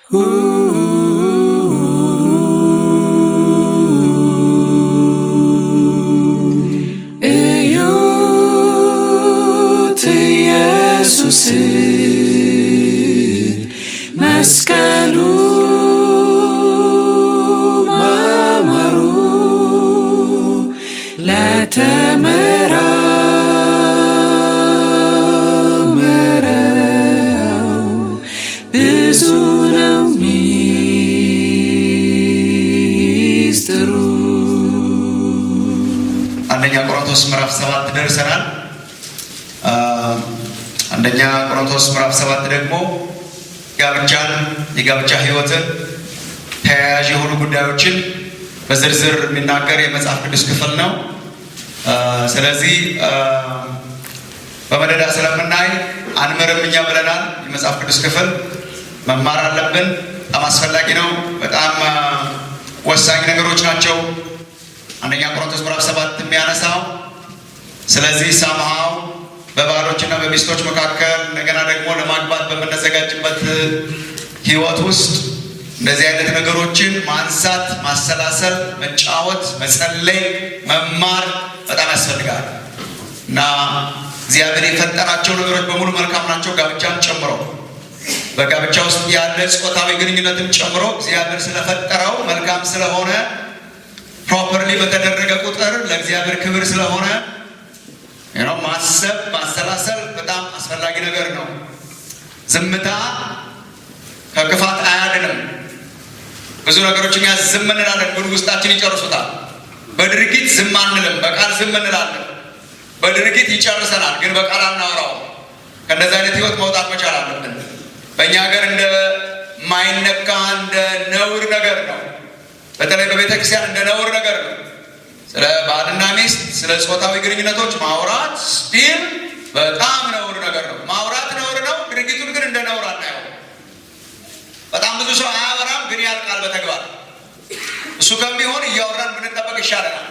እዩት ኢየሱስ መስቀሉ ማማሩ ለተመራመረው ብዙ ነው ሚስጥሩ። አንደኛ ቆሮንቶስ ምዕራፍ ሰባት ደርሰናል። አ፣ አንደኛ ቆሮንቶስ ምዕራፍ ሰባት ደግሞ ጋብቻን፣ የጋብቻ ሕይወትን ተያያዥ የሆኑ ጉዳዮችን በዝርዝር የሚናገር የመጽሐፍ ቅዱስ ክፍል ነው። አ፣ ስለዚህ አ፣ በመደዳ ስለምናይ አንምርም እኛ ብለናል። የመጽሐፍ ቅዱስ ክፍል መማር አለብን። በጣም አስፈላጊ ነው። በጣም አ፣ ወሳኝ ነገሮች ናቸው። አንደኛ ቆሮንቶስ ምዕራፍ ሰባት የሚያነሳው ስለዚህ ሳምሃው በባሎችና በሚስቶች መካከል እንደገና ደግሞ ለማግባት በምንዘጋጅበት ህይወት ውስጥ እንደዚህ አይነት ነገሮችን ማንሳት፣ ማሰላሰል፣ መጫወት፣ መጸለይ፣ መማር በጣም ያስፈልጋል እና እግዚአብሔር የፈጠራቸው ነገሮች በሙሉ መልካም ናቸው፣ ጋብቻን ጨምሮ በጋብቻ ውስጥ ያለ ጾታዊ ግንኙነትን ጨምሮ እግዚአብሔር ስለፈጠረው መልካም ስለሆነ ፕሮፐርሊ በተደረገ ቁጥር ለእግዚአብሔር ክብር ስለሆነ ነው ማሰብ ማሰላሰል በጣም አስፈላጊ ነገር ነው። ዝምታ ከክፋት አያድንም። ብዙ ነገሮች እኛ ዝም እንላለን፣ ግን ውስጣችን ይጨርሱታል። በድርጊት ዝም አንልም፣ በቃል ዝም እንላለን። በድርጊት ይጨርሰናል፣ ግን በቃል አናወራውም። ከእንደዚህ አይነት ህይወት መውጣት መቻል አለብን። በእኛ ሀገር እንደ ማይነካ እንደ ነውር ነገር ነው። በተለይ በቤተ ክርስቲያን እንደ ነውር ነገር ነው። ስለ ባልና ሚስት ስለ ጾታዊ ግንኙነቶች ማውራት ስቲል በጣም ነውር ነገር ነው። ማውራት ነውር ነው። ድርጊቱን ግን እንደ ነውር አናየው። በጣም ብዙ ሰው አያወራም፣ ግን ያልቃል በተግባር እሱ ከሚሆን እያወራን ብንጠበቅ ይሻለናል።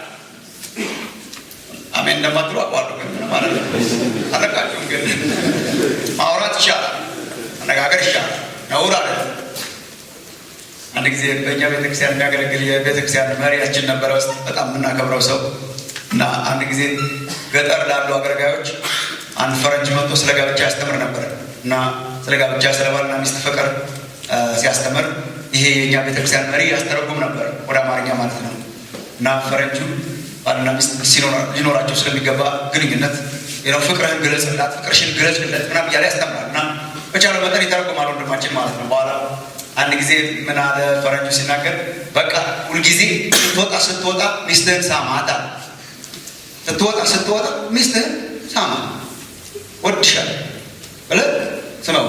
አሜን እንደማትሉ አቋሉ ግን ምን ማለት ነው? አለቃችሁም ግን ማውራት ይሻላል፣ አነጋገር ይሻላል፣ ነውር አለ። አንድ ጊዜ በእኛ ቤተክርስቲያን የሚያገለግል የቤተክርስቲያን መሪያችን ነበረ ውስጥ በጣም የምናከብረው ሰው እና አንድ ጊዜ ገጠር ላሉ አገልጋዮች አንድ ፈረንጅ መጥቶ ስለ ጋብቻ ያስተምር ነበር እና ስለ ጋብቻ ስለ ባልና ሚስት ፍቅር አ፣ ሲያስተምር ይሄ የእኛ ቤተክርስቲያን መሪ ያስተረጉም ነበር ወደ አማርኛ ማለት ነው እና ፈረንጁ ባልና ሚስት ሲኖራ- ሊኖራቸው ስለሚገባ ግንኙነት ነው ፍቅርህን ግለጽላት፣ ፍቅርሽን ግለጽለት ምናምን እያለ ያስተምራል እና በቻለ መጠን ይተረጉማል ወንድማችን ማለት ነው በኋላ አንድ ጊዜ ምን አለ ፈረንጁ ሲናገር፣ በቃ ሁልጊዜ ስትወጣ ስትወጣ ሚስትህን ሳማት አለ። ስትወጣ ስትወጣ ሚስትህን ሳማ ወድሻለሁ ብለህ ስመው።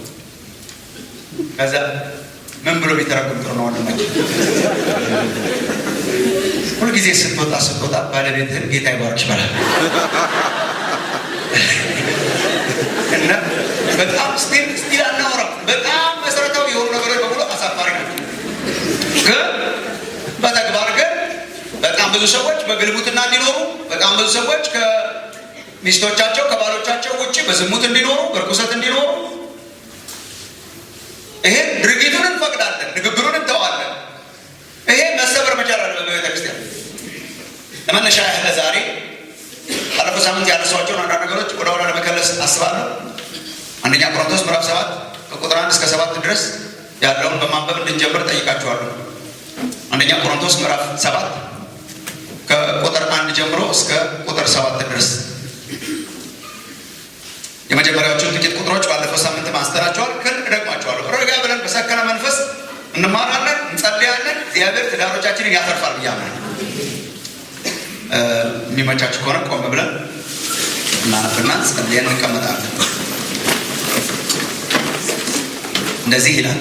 ከዛ ምን ብሎ ቢተረጉም ጥሩ ነው ወንድማችን? ሁልጊዜ ስትወጣ ስትወጣ ባለቤትህን ጌታ ይባርክሽ በላል እና በጣም ስቲል ስቲል አናወራም። በጣም መሰረታዊ የሆኑ ነገሮች በሙሉ አሳፋሪ ናቸው። ግን በተግባር ግን በጣም ብዙ ሰዎች በግልሙትና እንዲኖሩ፣ በጣም ብዙ ሰዎች ከሚስቶቻቸው ከባሎቻቸው ውጭ በዝሙት እንዲኖሩ፣ በርኩሰት እንዲኖሩ ይሄ ድርጊቱን እንፈቅዳለን፣ ንግግሩን እንተዋለን። ይሄ መሰበር መቻል አለ በቤተ ክርስቲያን። ለመነሻ ያህል ዛሬ ባለፈው ሳምንት ያነሷቸውን አንዳንድ ነገሮች ወደ ኋላ ለመከለስ አስባለሁ። አንደኛ ቆሮንቶስ ምዕራፍ ሰባት ከቁጥር አንድ እስከ ሰባት ድረስ ያለውን በማንበብ እንድንጀምር ጠይቃችኋለሁ። አንደኛ ቆሮንቶስ ምዕራፍ ሰባት ከቁጥር አንድ ጀምሮ እስከ ቁጥር ሰባት ድረስ የመጀመሪያዎቹን ጥቂት ቁጥሮች ባለፈው ሳምንት ማንስተናቸዋል። ግን እደግማቸዋለሁ። ረጋ ብለን በሰከነ መንፈስ እንማራለን፣ እንጸልያለን። እግዚአብሔር ትዳሮቻችንን ያተርፋል ብዬ አምናለሁ። እ፣ የሚመቻችሁ ከሆነ ቆም ብለን እናነብና ጸልየን እንቀመጣለን። እንደዚህ ይላል።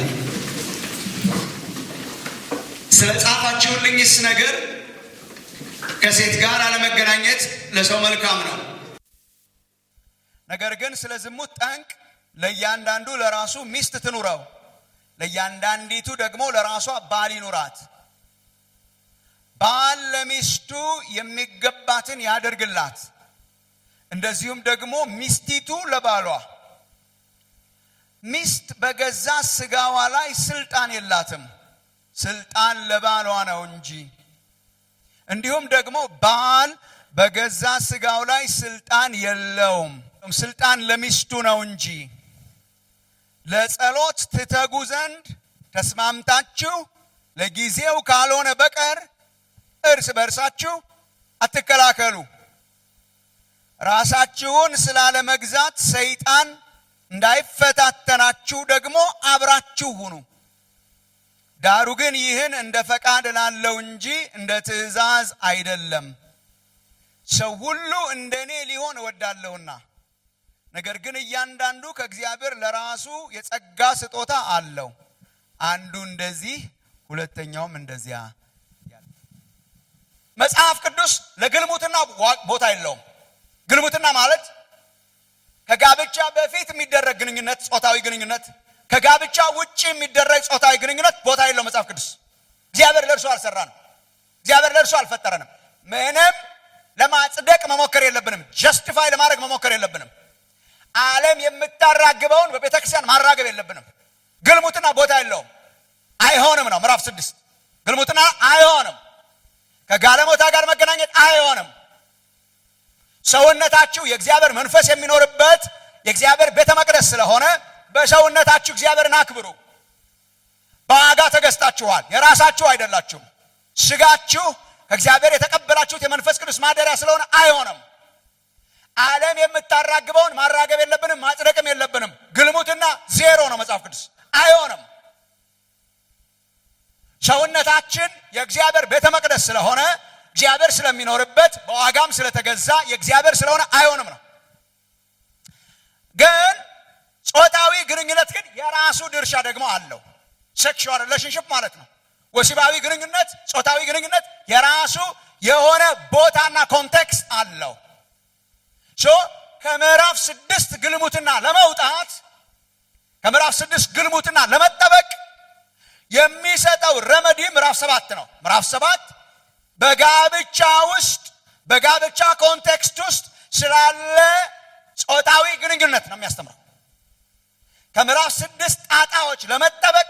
ስለ ጻፋችሁልኝስ ነገር ከሴት ጋር አለመገናኘት ለሰው መልካም ነው። ነገር ግን ስለ ዝሙት ጠንቅ ለእያንዳንዱ ለራሱ ሚስት ትኑረው፣ ለእያንዳንዲቱ ደግሞ ለራሷ ባል ይኑራት። ባል ለሚስቱ የሚገባትን ያደርግላት፣ እንደዚሁም ደግሞ ሚስቲቱ ለባሏ። ሚስት በገዛ ስጋዋ ላይ ስልጣን የላትም፣ ስልጣን ለባሏ ነው እንጂ። እንዲሁም ደግሞ ባል በገዛ ስጋው ላይ ስልጣን የለውም፣ ስልጣን ለሚስቱ ነው እንጂ። ለጸሎት ትተጉ ዘንድ ተስማምታችሁ ለጊዜው ካልሆነ በቀር እርስ በርሳችሁ አትከላከሉ። ራሳችሁን ስላለመግዛት ሰይጣን እንዳይፈታተናችሁ ደግሞ አብራችሁ ሁኑ። ዳሩ ግን ይህን እንደ ፈቃድ ላለው እንጂ እንደ ትእዛዝ አይደለም። ሰው ሁሉ እንደ እኔ ሊሆን እወዳለሁና፣ ነገር ግን እያንዳንዱ ከእግዚአብሔር ለራሱ የጸጋ ስጦታ አለው። አንዱ እንደዚህ፣ ሁለተኛውም እንደዚያ። መጽሐፍ ቅዱስ ለግልሙትና ቦታ የለውም። ግልሙትና ማለት ከጋብቻ በፊት የሚደረግ ግንኙነት፣ ጾታዊ ግንኙነት፣ ከጋብቻ ውጭ የሚደረግ ጾታዊ ግንኙነት ቦታ የለው መጽሐፍ ቅዱስ። እግዚአብሔር ለእርሱ አልሰራንም። እግዚአብሔር ለእርሱ አልፈጠረንም። ምንም ለማጽደቅ መሞከር የለብንም። ጀስቲፋይ ለማድረግ መሞከር የለብንም። ዓለም የምታራግበውን በቤተ ክርስቲያን ማራገብ የለብንም። ግልሙትና ቦታ የለውም። አይሆንም ነው ምዕራፍ ስድስት ግልሙትና አይሆንም። ከጋለሞታ ጋር መገናኘት አይሆንም። ሰውነታችሁ የእግዚአብሔር መንፈስ የሚኖርበት የእግዚአብሔር ቤተ መቅደስ ስለሆነ በሰውነታችሁ እግዚአብሔርን አክብሩ። በዋጋ ተገዝታችኋል፣ የራሳችሁ አይደላችሁም። ስጋችሁ ከእግዚአብሔር የተቀበላችሁት የመንፈስ ቅዱስ ማደሪያ ስለሆነ አይሆንም። ዓለም የምታራግበውን ማራገብ የለብንም፣ ማጽደቅም የለብንም። ግልሙትና ዜሮ ነው መጽሐፍ ቅዱስ አይሆንም። ሰውነታችን የእግዚአብሔር ቤተ መቅደስ ስለሆነ እግዚአብሔር ስለሚኖርበት በዋጋም ስለተገዛ የእግዚአብሔር ስለሆነ አይሆንም ነው። ግን ጾታዊ ግንኙነት ግን የራሱ ድርሻ ደግሞ አለው። ሴክሹዋል ሪሌሽንሽፕ ማለት ነው። ወሲባዊ ግንኙነት፣ ጾታዊ ግንኙነት የራሱ የሆነ ቦታና ኮንቴክስት አለው። ሶ ከምዕራፍ ስድስት ግልሙትና ለመውጣት ከምዕራፍ ስድስት ግልሙትና ለመጠበቅ የሚሰጠው ረመዲ ምዕራፍ ሰባት ነው። ምዕራፍ ሰባት በጋብቻ ውስጥ በጋብቻ ኮንቴክስት ውስጥ ስላለ ጾታዊ ግንኙነት ነው የሚያስተምረው። ከምዕራፍ ስድስት ጣጣዎች ለመጠበቅ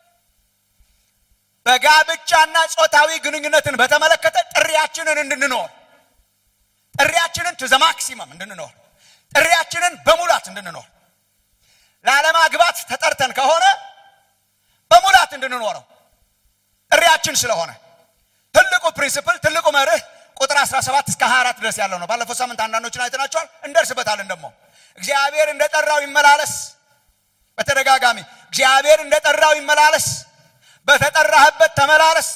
በጋብቻና ጾታዊ ግንኙነትን በተመለከተ ጥሪያችንን እንድንኖር ጥሪያችንን ቱ ዘ ማክሲመም እንድንኖር ጥሪያችንን በሙላት እንድንኖር ላለማግባት ተጠርተን ከሆነ በሙላት እንድንኖረው ጥሪያችን ስለሆነ ትልቁ ፕሪንሲፕል ትልቁ መርህ ቁጥር 17 እስከ 24 ድረስ ያለው ነው። ባለፈው ሳምንት አንዳንዶችን አይተናቸዋል። እንደርስበታለን። ደግሞ እግዚአብሔር እንደ ጠራው ይመላለስ። በተደጋጋሚ እግዚአብሔር እንደ ጠራው ይመላለስ። በተጠራህበት ተመላለስ።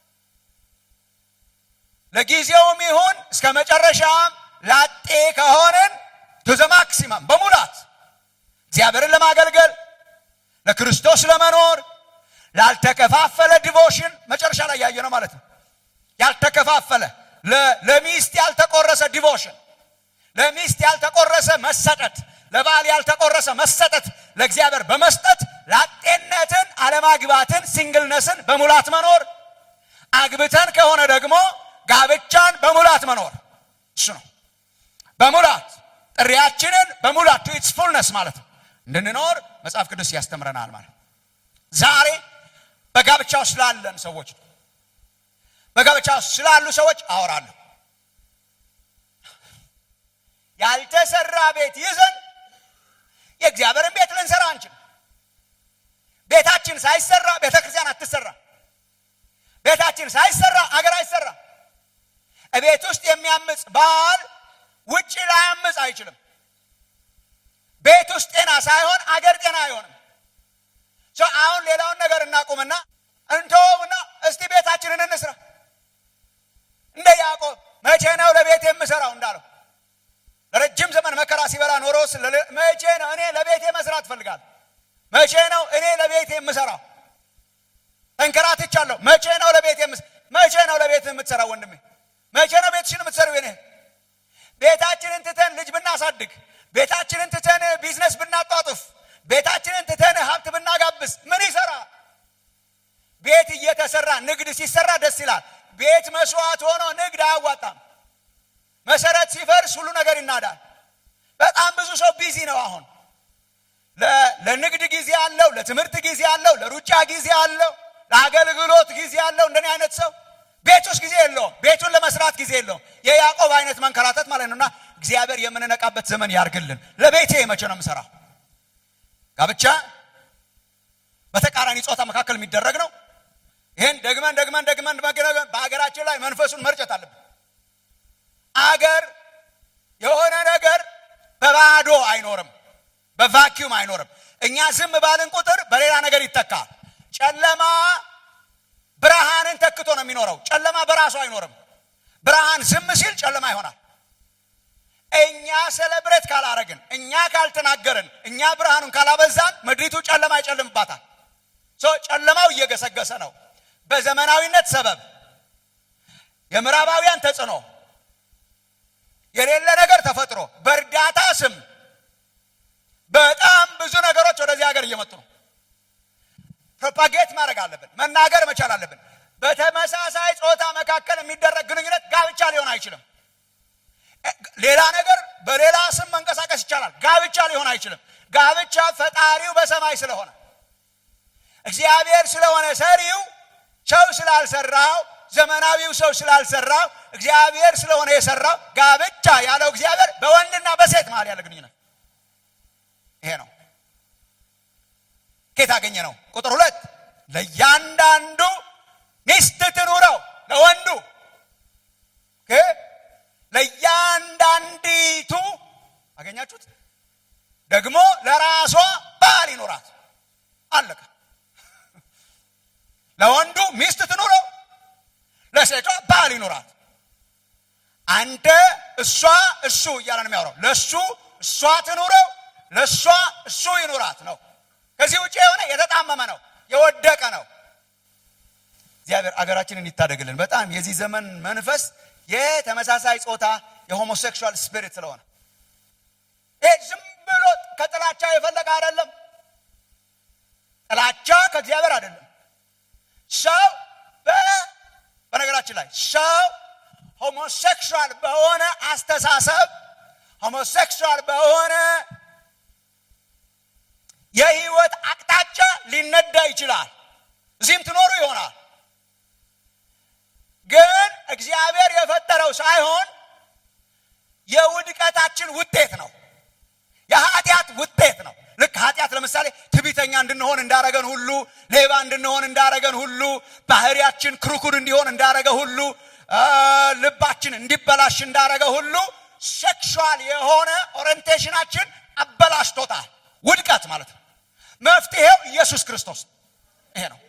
ለጊዜውም ይሁን እስከ መጨረሻም ላጤ ከሆንን ቱ ዘ ማክሲመም በሙላት እግዚአብሔርን ለማገልገል ለክርስቶስ ለመኖር ላልተከፋፈለ ዲቮሽን መጨረሻ ላይ ያየ ነው ማለት ነው። ያልተከፋፈለ ለሚስት ያልተቆረሰ ዲቮሽን፣ ለሚስት ያልተቆረሰ መሰጠት፣ ለባል ያልተቆረሰ መሰጠት ለእግዚአብሔር በመስጠት ላጤነትን፣ አለማግባትን፣ ሲንግልነስን በሙላት መኖር፣ አግብተን ከሆነ ደግሞ ጋብቻን በሙላት መኖር እሱ ነው። በሙላት ጥሪያችንን በሙላት ቱ ኢትስ ፉልነስ ማለት ነው እንድንኖር መጽሐፍ ቅዱስ ያስተምረናል ማለት ዛሬ በጋብቻ ውስጥ ስላለን ሰዎች በጋብቻ ውስጥ ስላሉ ሰዎች አወራለሁ። ያልተሰራ ቤት ይዘን የእግዚአብሔርን ቤት ልንሰራ አንችል። ቤታችን ሳይሰራ ቤተ ክርስቲያን አትሰራ። ቤታችን ሳይሰራ አገር አይሰራ። ቤት ውስጥ የሚያምፅ ባል ውጭ ላያምፅ አይችልም። ቤት ውስጥ ጤና ሳይሆን አገር ጤና አይሆንም። አሁን ሌላውን ነገር እናቁምና እንተውና እስቲ ቤታችንን እንስራ። እንደ ያዕቆብ መቼ ነው ለቤት የምሰራው እንዳለው ለረጅም ዘመን መከራ ሲበላ ኖሮ መቼ ነው እኔ ለቤቴ መስራት እፈልጋለሁ? መቼ ነው እኔ ለቤቴ የምሰራው? ተንከራትቻለሁ። መቼ ነው ለቤት መቼ ነው ለቤት የምትሰራው? ወንድሜ መቼ ነው ቤትሽን የምትሰሪው? እኔ ቤታችንን ትተን ልጅ ብናሳድግ፣ ቤታችንን ትተን ቢዝነስ ብናጧጡፍ፣ ቤታችንን ትተን ሀብት ብናጋብስ ምን ይሰራ? ቤት እየተሰራ ንግድ ሲሰራ ደስ ይላል። ቤት መስዋዕት ሆኖ ንግድ አያዋጣም። መሰረት ሲፈርስ ሁሉ ነገር ይናዳል። በጣም ብዙ ሰው ቢዚ ነው። አሁን ለ- ለንግድ ጊዜ አለው፣ ለትምህርት ጊዜ አለው፣ ለሩጫ ጊዜ አለው፣ ለአገልግሎት ጊዜ አለው። እንደኔ አይነት ሰው ቤት ውስጥ ጊዜ የለውም። ቤቱን ለመስራት ጊዜ የለውም። የያዕቆብ አይነት መንከራተት ማለት ነውና እግዚአብሔር የምንነቃበት ዘመን ያርግልን። ለቤቴ መቼ ነው የምሰራው? ጋብቻ በተቃራኒ ጾታ መካከል የሚደረግ ነው። ይህን ደግመን ደግመን ደግመን ደግመን በሀገራችን ላይ መንፈሱን መርጨት አለብን። አገር የሆነ ነገር በባዶ አይኖርም፣ በቫኪዩም አይኖርም። እኛ ዝም ባልን ቁጥር በሌላ ነገር ይተካል። ጨለማ ብርሃንን ተክቶ ነው የሚኖረው። ጨለማ በራሱ አይኖርም። ብርሃን ዝም ሲል ጨለማ ይሆናል። እኛ ሴሌብሬት ካላረግን፣ እኛ ካልተናገርን፣ እኛ ብርሃኑን ካላበዛን ምድሪቱ ጨለማ ይጨልምባታል። ሶ ጨለማው እየገሰገሰ ነው። በዘመናዊነት ሰበብ የምዕራባውያን ተጽዕኖ የሌለ ነገር ተፈጥሮ በእርዳታ ስም በጣም ብዙ ነገሮች ወደዚህ ሀገር እየመጡ ነው። ፕሮፓጌት ማድረግ አለብን፣ መናገር መቻል አለብን። በተመሳሳይ ጾታ መካከል የሚደረግ ግንኙነት ጋብቻ ሊሆን አይችልም። እ- ሌላ ነገር በሌላ ስም መንቀሳቀስ ይቻላል፣ ጋብቻ ሊሆን አይችልም። ጋብቻ ፈጣሪው በሰማይ ስለሆነ እግዚአብሔር ስለሆነ ሰሪው ሰው ስላልሰራው ዘመናዊው ሰው ስላልሰራው እግዚአብሔር ስለሆነ የሰራው ጋብቻ ያለው እግዚአብሔር በወንድና በሴት መሀል ያለ ግንኙነት ይሄ ነው። ኬት አገኘ ነው? ቁጥር ሁለት ለእያንዳንዱ ሚስት ትኑረው ለወንዱ ኦኬ። ለእያንዳንዲቱ አገኛችሁት? ደግሞ ለራሷ ባል ይኑራት። አለቀ። ለወንዱ ሚስት ትኑረው፣ ለሴቷ ባል ይኑራት። አንተ እሷ እሱ እያለ ነው የሚያወራው። ለእሱ እሷ ትኑረው፣ ለእሷ እሱ ይኑራት ነው። ከዚህ ውጭ የሆነ የተጣመመ ነው፣ የወደቀ ነው። እግዚአብሔር አገራችንን ይታደግልን። በጣም የዚህ ዘመን መንፈስ የተመሳሳይ ጾታ የሆሞሴክሹዋል ስፒሪት ስለሆነ ይህ ዝም ብሎ ከጥላቻ የፈለቀ አይደለም። ጥላቻ ከእግዚአብሔር አይደለም። ሰው በ- በነገራችን ላይ ሰው ሆሞሴክሹዋል በሆነ አስተሳሰብ ሆሞሴክሹዋል በሆነ የህይወት አቅጣጫ ሊነዳ ይችላል። እዚህም ትኖሩ ይሆናል። ግን እግዚአብሔር የፈጠረው ሳይሆን የውድቀታችን ውጤት ነው። የኃጢአት ውጤት ነው። ልክ ኃጢአት ለምሳሌ ትዕቢተኛ እንድንሆን እንዳረገን ሁሉ፣ ሌባ እንድንሆን እንዳረገን ሁሉ፣ ባህሪያችን ክርኩር እንዲሆን እንዳረገ ሁሉ፣ አ፣ ልባችን እንዲበላሽ እንዳረገ ሁሉ ሴክሹዋል የሆነ ኦሪንቴሽናችን አበላሽቶታል። ውድቀት ማለት ነው። መፍትሄው ኢየሱስ ክርስቶስ ይሄ ነው።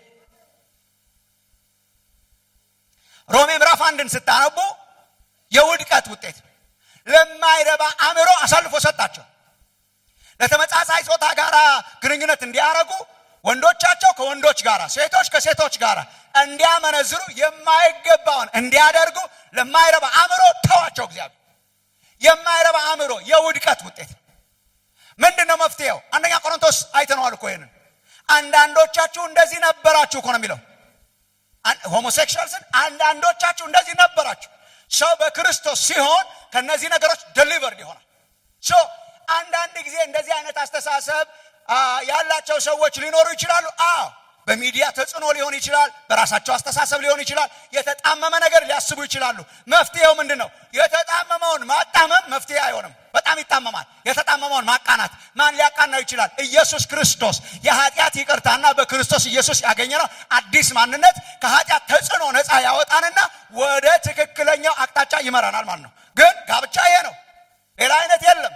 ሮሜ ምዕራፍ አንድን ስታነቡ የውድቀት ውጤት ለማይረባ አእምሮ አሳልፎ ሰጣቸው። ለተመሳሳይ ጾታ ጋር ግንኙነት እንዲያረጉ ወንዶቻቸው ከወንዶች ጋር፣ ሴቶች ከሴቶች ጋር እንዲያመነዝሩ የማይገባውን እንዲያደርጉ ለማይረባ አእምሮ ተዋቸው። እግዚአብሔር የማይረባ አእምሮ የውድቀት ውጤት ምንድን ነው መፍትሄው? አንደኛ ቆሮንቶስ አይተነዋል እኮ ይህንን። አንዳንዶቻችሁ እንደዚህ ነበራችሁ እኮ ነው የሚለው ሆሞሴክሹዋልስን አንዳንዶቻችሁ እንደዚህ ነበራችሁ። ሰው በክርስቶስ ሲሆን ከነዚህ ነገሮች ደሊቨርድ ይሆናል። ሶ አንዳንድ ጊዜ እንደዚህ አይነት አስተሳሰብ አ፣ ያላቸው ሰዎች ሊኖሩ ይችላሉ። አዎ በሚዲያ ተጽዕኖ ሊሆን ይችላል። በራሳቸው አስተሳሰብ ሊሆን ይችላል። የተጣመመ ነገር ሊያስቡ ይችላሉ። መፍትሄው ምንድን ነው? የተጣመመውን ማጣመም መፍትሄ አይሆንም። በጣም ይጣመማል። የተጣመመውን ማቃናት ማን ሊያቃናው ይችላል? ኢየሱስ ክርስቶስ። የኃጢአት ይቅርታና በክርስቶስ ኢየሱስ ያገኘነው አዲስ ማንነት ከኃጢአት ተጽዕኖ ነፃ ያወጣንና ወደ ትክክለኛው አቅጣጫ ይመራናል ማለት ነው። ግን ጋብቻ ይሄ ነው፣ ሌላ አይነት የለም።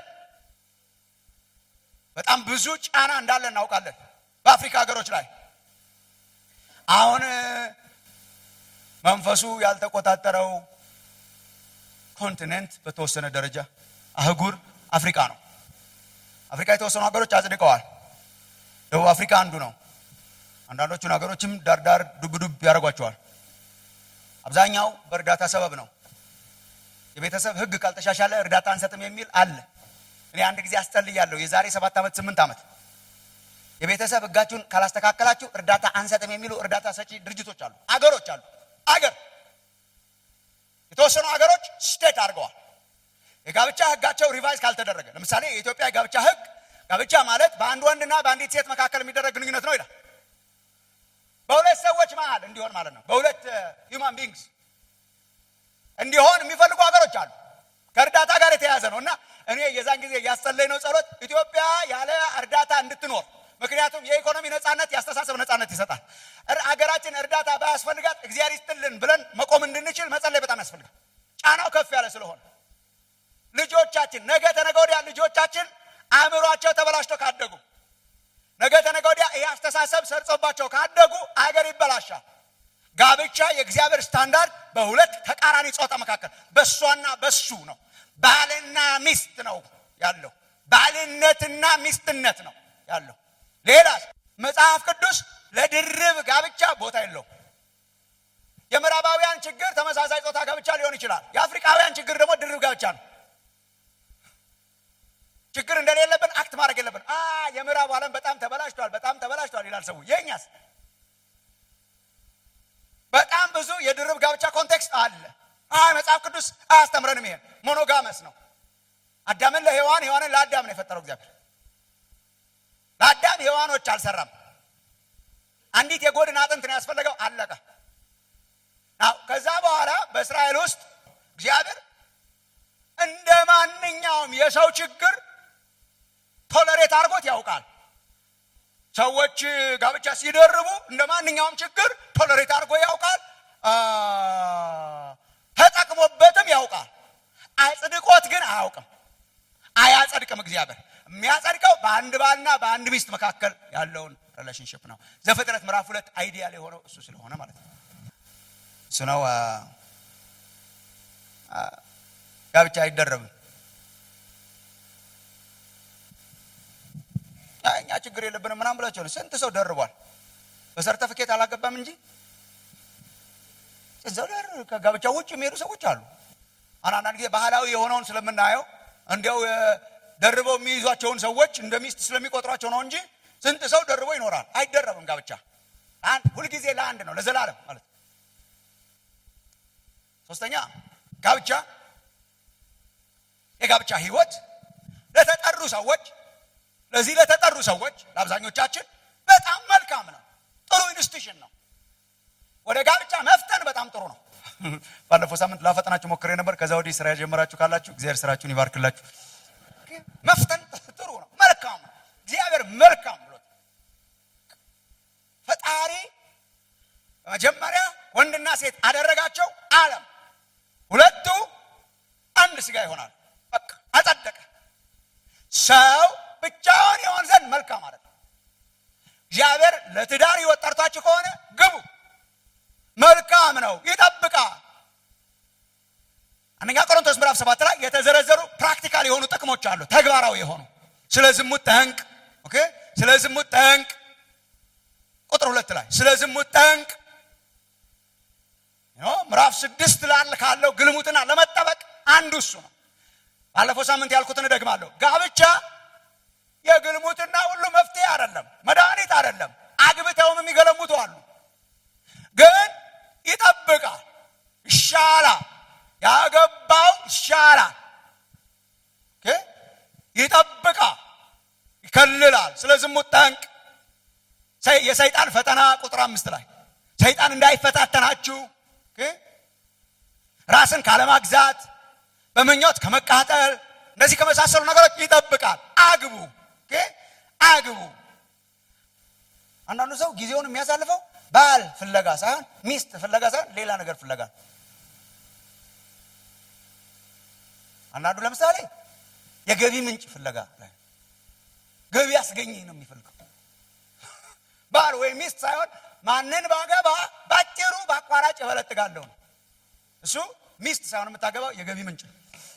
በጣም ብዙ ጫና እንዳለ እናውቃለን በአፍሪካ ሀገሮች ላይ አሁን መንፈሱ ያልተቆጣጠረው ኮንቲኔንት በተወሰነ ደረጃ አህጉር አፍሪካ ነው። አፍሪካ የተወሰኑ ሀገሮች አጽድቀዋል። ደቡብ አፍሪካ አንዱ ነው። አንዳንዶቹን ሀገሮችም ዳርዳር ዱብ ዱብ ያደርጓቸዋል። አብዛኛው በእርዳታ ሰበብ ነው። የቤተሰብ ሕግ ካልተሻሻለ እርዳታ አንሰጥም የሚል አለ። እኔ አንድ ጊዜ አስጠልያለሁ። የዛሬ ሰባት ዓመት ስምንት ዓመት የቤተሰብ ሕጋችሁን ካላስተካከላችሁ እርዳታ አንሰጥም የሚሉ እርዳታ ሰጪ ድርጅቶች አሉ፣ አገሮች አሉ። አገር የተወሰኑ አገሮች ስቴት አድርገዋል። የጋብቻ ሕጋቸው ሪቫይዝ ካልተደረገ ለምሳሌ የኢትዮጵያ የጋብቻ ሕግ ጋብቻ ማለት በአንድ ወንድና በአንዲት ሴት መካከል የሚደረግ ግንኙነት ነው ይላል። በሁለት ሰዎች መሀል እንዲሆን ማለት ነው። በሁለት ሂውማን ቢንግስ እንዲሆን የሚፈልጉ ሀገሮች አሉ። ከእርዳታ ጋር የተያያዘ ነው እና እኔ የዛን ጊዜ ያስጸለይ ነው ጸሎት ኢትዮጵያ ያለ እርዳታ እንድትኖር ምክንያቱም የኢኮኖሚ ነጻነት የአስተሳሰብ ነጻነት ይሰጣል። አገራችን እርዳታ ባያስፈልጋት እግዚአብሔር ይስጥልን ብለን መቆም እንድንችል መጸለይ በጣም ያስፈልጋል። ጫናው ከፍ ያለ ስለሆነ ልጆቻችን ነገ ተነገ ወዲያ ልጆቻችን አእምሯቸው ተበላሽቶ ካደጉ ነገ ተነገ ወዲያ ይህ አስተሳሰብ ሰርጾባቸው ካደጉ አገር ይበላሻል። ጋብቻ የእግዚአብሔር ስታንዳርድ በሁለት ተቃራኒ ጾታ መካከል በእሷና በሱ ነው። ባልና ሚስት ነው ያለው። ባልነትና ሚስትነት ነው ያለው። ሌላ መጽሐፍ ቅዱስ ለድርብ ጋብቻ ቦታ የለውም። የምዕራባውያን ችግር ተመሳሳይ ጾታ ጋብቻ ሊሆን ይችላል። የአፍሪካውያን ችግር ደግሞ ድርብ ጋብቻ ነው። ችግር እንደሌለብን አክት ማድረግ የለብን። አ የምዕራቡ ዓለም በጣም ተበላሽቷል፣ በጣም ተበላሽቷል ይላል ሰው። የእኛስ በጣም ብዙ የድርብ ጋብቻ ኮንቴክስት አለ። አይ መጽሐፍ ቅዱስ አያስተምረንም። ይሄን ሞኖጋመስ ነው። አዳምን ለሔዋን ሔዋንን ለአዳም ነው የፈጠረው እግዚአብሔር። ለአዳም ሔዋኖች አልሰራም። አንዲት የጎድን አጥንት ነው ያስፈለገው። አለቀ። ከዛ በኋላ በእስራኤል ውስጥ እግዚአብሔር እንደ ማንኛውም የሰው ችግር ቶለሬት አድርጎት ያውቃል። ሰዎች ጋብቻ ሲደርቡ እንደ ማንኛውም ችግር ቶለሬት አድርጎ ያውቃል። ተጠቅሞበትም ያውቃል። አጽድቆት ግን አያውቅም። አያጸድቅም። እግዚአብሔር የሚያጸድቀው በአንድ ባልና በአንድ ሚስት መካከል ያለውን ሪሌሽንሽፕ ነው። ዘፍጥረት ምዕራፍ ሁለት አይዲያል የሆነው እሱ ስለሆነ ማለት ነው። እሱ ነው ጋብቻ አይደረብም። እኛ ችግር የለብንም ምናምን ብላቸው ስንት ሰው ደርቧል። በሰርተፍኬት አላገባም እንጂ እዛው ደር ከጋብቻ ውጭ የሚሄዱ ሰዎች አሉ። አንዳንድ ጊዜ ባህላዊ የሆነውን ስለምናየው እንዲያው ደርበው የሚይዟቸውን ሰዎች እንደ ሚስት ስለሚቆጥሯቸው ነው እንጂ ስንት ሰው ደርቦ ይኖራል። አይደረብም ጋብቻ ሁልጊዜ ለአንድ ነው፣ ለዘላለም ማለት ነው። ሶስተኛ ጋብቻ የጋብቻ ህይወት ለተጠሩ ሰዎች ለዚህ ለተጠሩ ሰዎች ለአብዛኞቻችን በጣም መልካም ነው። ጥሩ ኢንስቲቱሽን ነው። ወደ ጋብቻ መፍጠን በጣም ጥሩ ነው። ባለፈው ሳምንት ላፈጥናችሁ ሞክሬ ነበር። ከዛ ወዲህ ስራ የጀመራችሁ ካላችሁ እግዚአብሔር ስራችሁን ይባርክላችሁ። መፍጠን ጥሩ ነው፣ መልካም ነው። እግዚአብሔር መልካም ብሎት ፈጣሪ በመጀመሪያ ወንድና ሴት አደረጋቸው ዓለም ሁለቱ አንድ ስጋ ይሆናል። በቃ አጸደቀ። ሰው ብቻውን የሆን ዘንድ መልካም ማለት ነው። እግዚአብሔር ለትዳር ህይወት ጠርቷችሁ ከሆነ ግቡ። መልካም ነው፣ ይጠብቃል። አንደኛ ቆሮንቶስ ምዕራፍ ሰባት ላይ የተዘረዘሩ ፕራክቲካል የሆኑ ጥቅሞች አሉ፣ ተግባራዊ የሆኑ ስለ ዝሙት ጠንቅ። ኦኬ፣ ስለ ዝሙት ጠንቅ ቁጥር ሁለት ላይ ስለ ዝሙት ጠንቅ ምዕራፍ ስድስት ላል ካለው ግልሙትና ለመጠበቅ አንዱ እሱ ነው። ባለፈው ሳምንት ያልኩትን እደግማለሁ። ጋብቻ የግልሙትና ሁሉ መፍትሄ አይደለም፣ መድኃኒት አይደለም። አግብተውም የሚገለሙቱ አሉ። ግን ይጠብቃል፣ ይሻላል። ያገባው ይሻላል፣ ይጠብቃል፣ ይከልላል። ስለ ዝሙት ጠንቅ የሰይጣን ፈተና ቁጥር አምስት ላይ ሰይጣን እንዳይፈታተናችሁ ራስን ካለማግዛት በምኞት ከመቃጠል እነዚህ ከመሳሰሉ ነገሮች ይጠብቃል። አግቡ አግቡ። አንዳንዱ ሰው ጊዜውን የሚያሳልፈው ባል ፍለጋ ሳይሆን ሚስት ፍለጋ ሳይሆን ሌላ ነገር ፍለጋ። አንዳንዱ ለምሳሌ የገቢ ምንጭ ፍለጋ ገቢ አስገኘኝ ነው የሚፈልገው ባል ወይም ሚስት ሳይሆን ማንን ባገባ ባጭሩ በአቋራጭ እበለጥጋለሁ ነው። እሱ ሚስት ሳይሆን የምታገባው የገቢ ምንጭ ነው።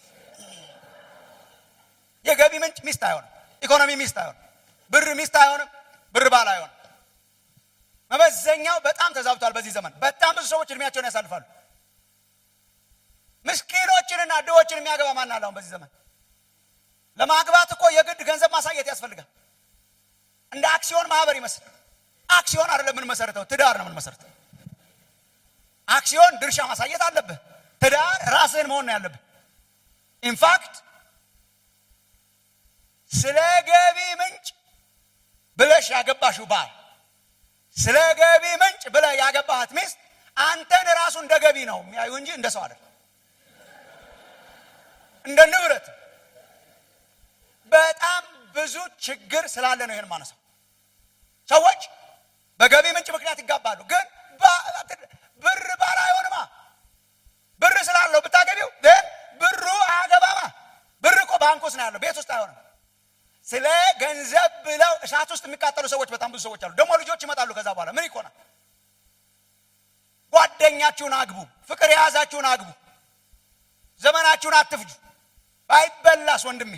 የገቢ ምንጭ ሚስት አይሆንም። ኢኮኖሚ ሚስት አይሆንም። ብር ሚስት አይሆንም። ብር ባል አይሆንም። መመዘኛው በጣም ተዛብቷል። በዚህ ዘመን በጣም ብዙ ሰዎች እድሜያቸውን ያሳልፋሉ። ምስኪኖችንና ድሆችን የሚያገባ ማን አለ? አሁን በዚህ ዘመን ለማግባት እኮ የግድ ገንዘብ ማሳየት ያስፈልጋል። እንደ አክሲዮን ማህበር ይመስል አክሲዮን አይደለም የምንመሰረተው፣ ትዳር ነው የምንመሰረተው። አክሲዮን ድርሻ ማሳየት አለብህ። ትዳር ራስህን መሆን ነው ያለብህ። ኢንፋክት ስለ ገቢ ምንጭ ወደሽ ያገባሽው ባል ስለ ገቢ ምንጭ ብለህ ያገባሃት ሚስት አንተን ራሱ እንደ ገቢ ነው የሚያዩ እንጂ እንደ ሰው አይደለም፣ እንደ ንብረት። በጣም ብዙ ችግር ስላለ ነው ይህን ማነሳው። ሰዎች በገቢ ምንጭ ምክንያት ይጋባሉ፣ ግን ብር ባል አይሆንማ። ብር ስላለው ብታገቢው ግን ብሩ አያገባማ። ብር እኮ ባንክ ውስጥ ነው ያለው፣ ቤት ውስጥ አይሆንም። ስለ ገንዘብ ብለው እሳት ውስጥ የሚቃጠሉ ሰዎች በጣም ብዙ ሰዎች አሉ። ደግሞ ልጆች ይመጣሉ። ከዛ በኋላ ምን ይኮናል? ጓደኛችሁን አግቡ፣ ፍቅር የያዛችሁን አግቡ፣ ዘመናችሁን አትፍጁ። አይበላስ ወንድሜ።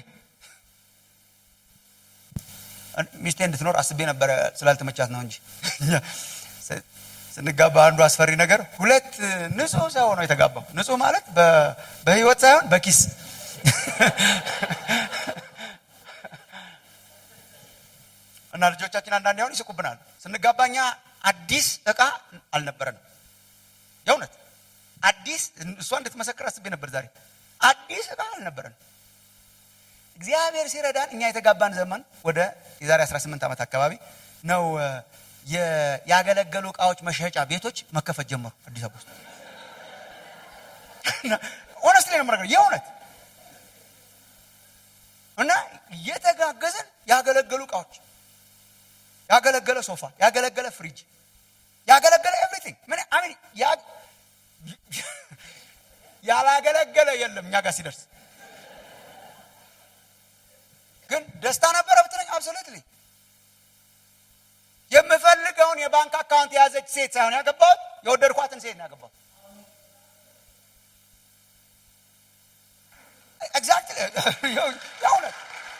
ሚስቴ እንድትኖር አስቤ ነበረ ስላልተመቻት ነው እንጂ ስንጋባ አንዱ አስፈሪ ነገር ሁለት ንጹህ ሰው ነው የተጋባው። ንጹህ ማለት በህይወት ሳይሆን በኪስ እና ልጆቻችን አንዳንድ ያሁን ይስቁብናል። ስንጋባኛ አዲስ እቃ አልነበረንም። የእውነት አዲስ እሷ እንድትመሰክር አስቤ ነበር ዛሬ። አዲስ እቃ አልነበረንም። እግዚአብሔር ሲረዳን እኛ የተጋባን ዘመን ወደ የዛሬ 18 ዓመት አካባቢ ነው ያገለገሉ እቃዎች መሸጫ ቤቶች መከፈት ጀመሩ አዲስ አበባ ውስጥ። ሆነስት ላይ ነው የምነግርህ የእውነት እና እየተጋገዝን ያገለገሉ እቃዎች ያገለገለ ሶፋ፣ ያገለገለ ፍሪጅ፣ ያገለገለ ኤቭሪቲንግ ምን አሚን ያላገለገለ የለም እኛ ጋር ሲደርስ ግን ደስታ ነበረ ብትለኝ አብሶሉትሊ የምፈልገውን የባንክ አካውንት የያዘች ሴት ሳይሆን ያገባሁት የወደድኳትን ሴት ነው ያገባሁት። ኤግዛክትሊ የእውነት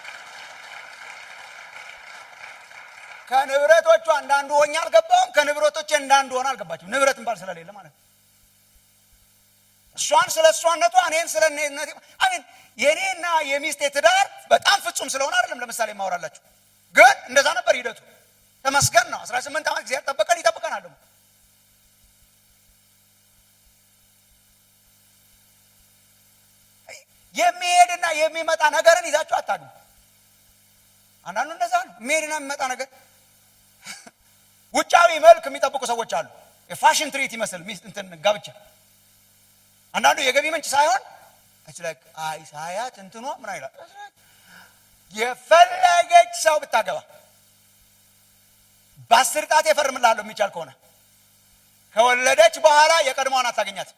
ከንብረቶቹ አንዳንዱ ሆኜ አልገባውም። ከንብረቶቼ እንዳንዱ ሆነ አልገባችም። ንብረት እንባል ስለሌለ ማለት ነው። እሷን ስለ እሷነቷ እኔን ስለ እኔነቴ አሚን የእኔና የሚስቴ ትዳር በጣም ፍጹም ስለሆነ አይደለም ለምሳሌ ማወራላችሁ፣ ግን እንደዛ ነበር ሂደቱ። ተመስገን ነው። አስራ ስምንት ዓመት እግዚአብሔር ጠበቀን፣ ይጠብቀናል ደግሞ የሚሄድና የሚመጣ ነገርን ይዛችሁ አታግቡ። አንዳንዱ እንደዛ ነው። የሚሄድና የሚመጣ ነገር ውጫዊ መልክ የሚጠብቁ ሰዎች አሉ። የፋሽን ትርኢት ይመስል ሚስት እንትን ጋብቻ አንዳንዱ የገቢ ምንጭ ሳይሆን አይ ሳያት እንትኗ ምን ይላል። የፈለገች ሰው ብታገባ በአስር ጣት የፈርምላለሁ የሚቻል ከሆነ ከወለደች በኋላ የቀድሞዋን አታገኛት።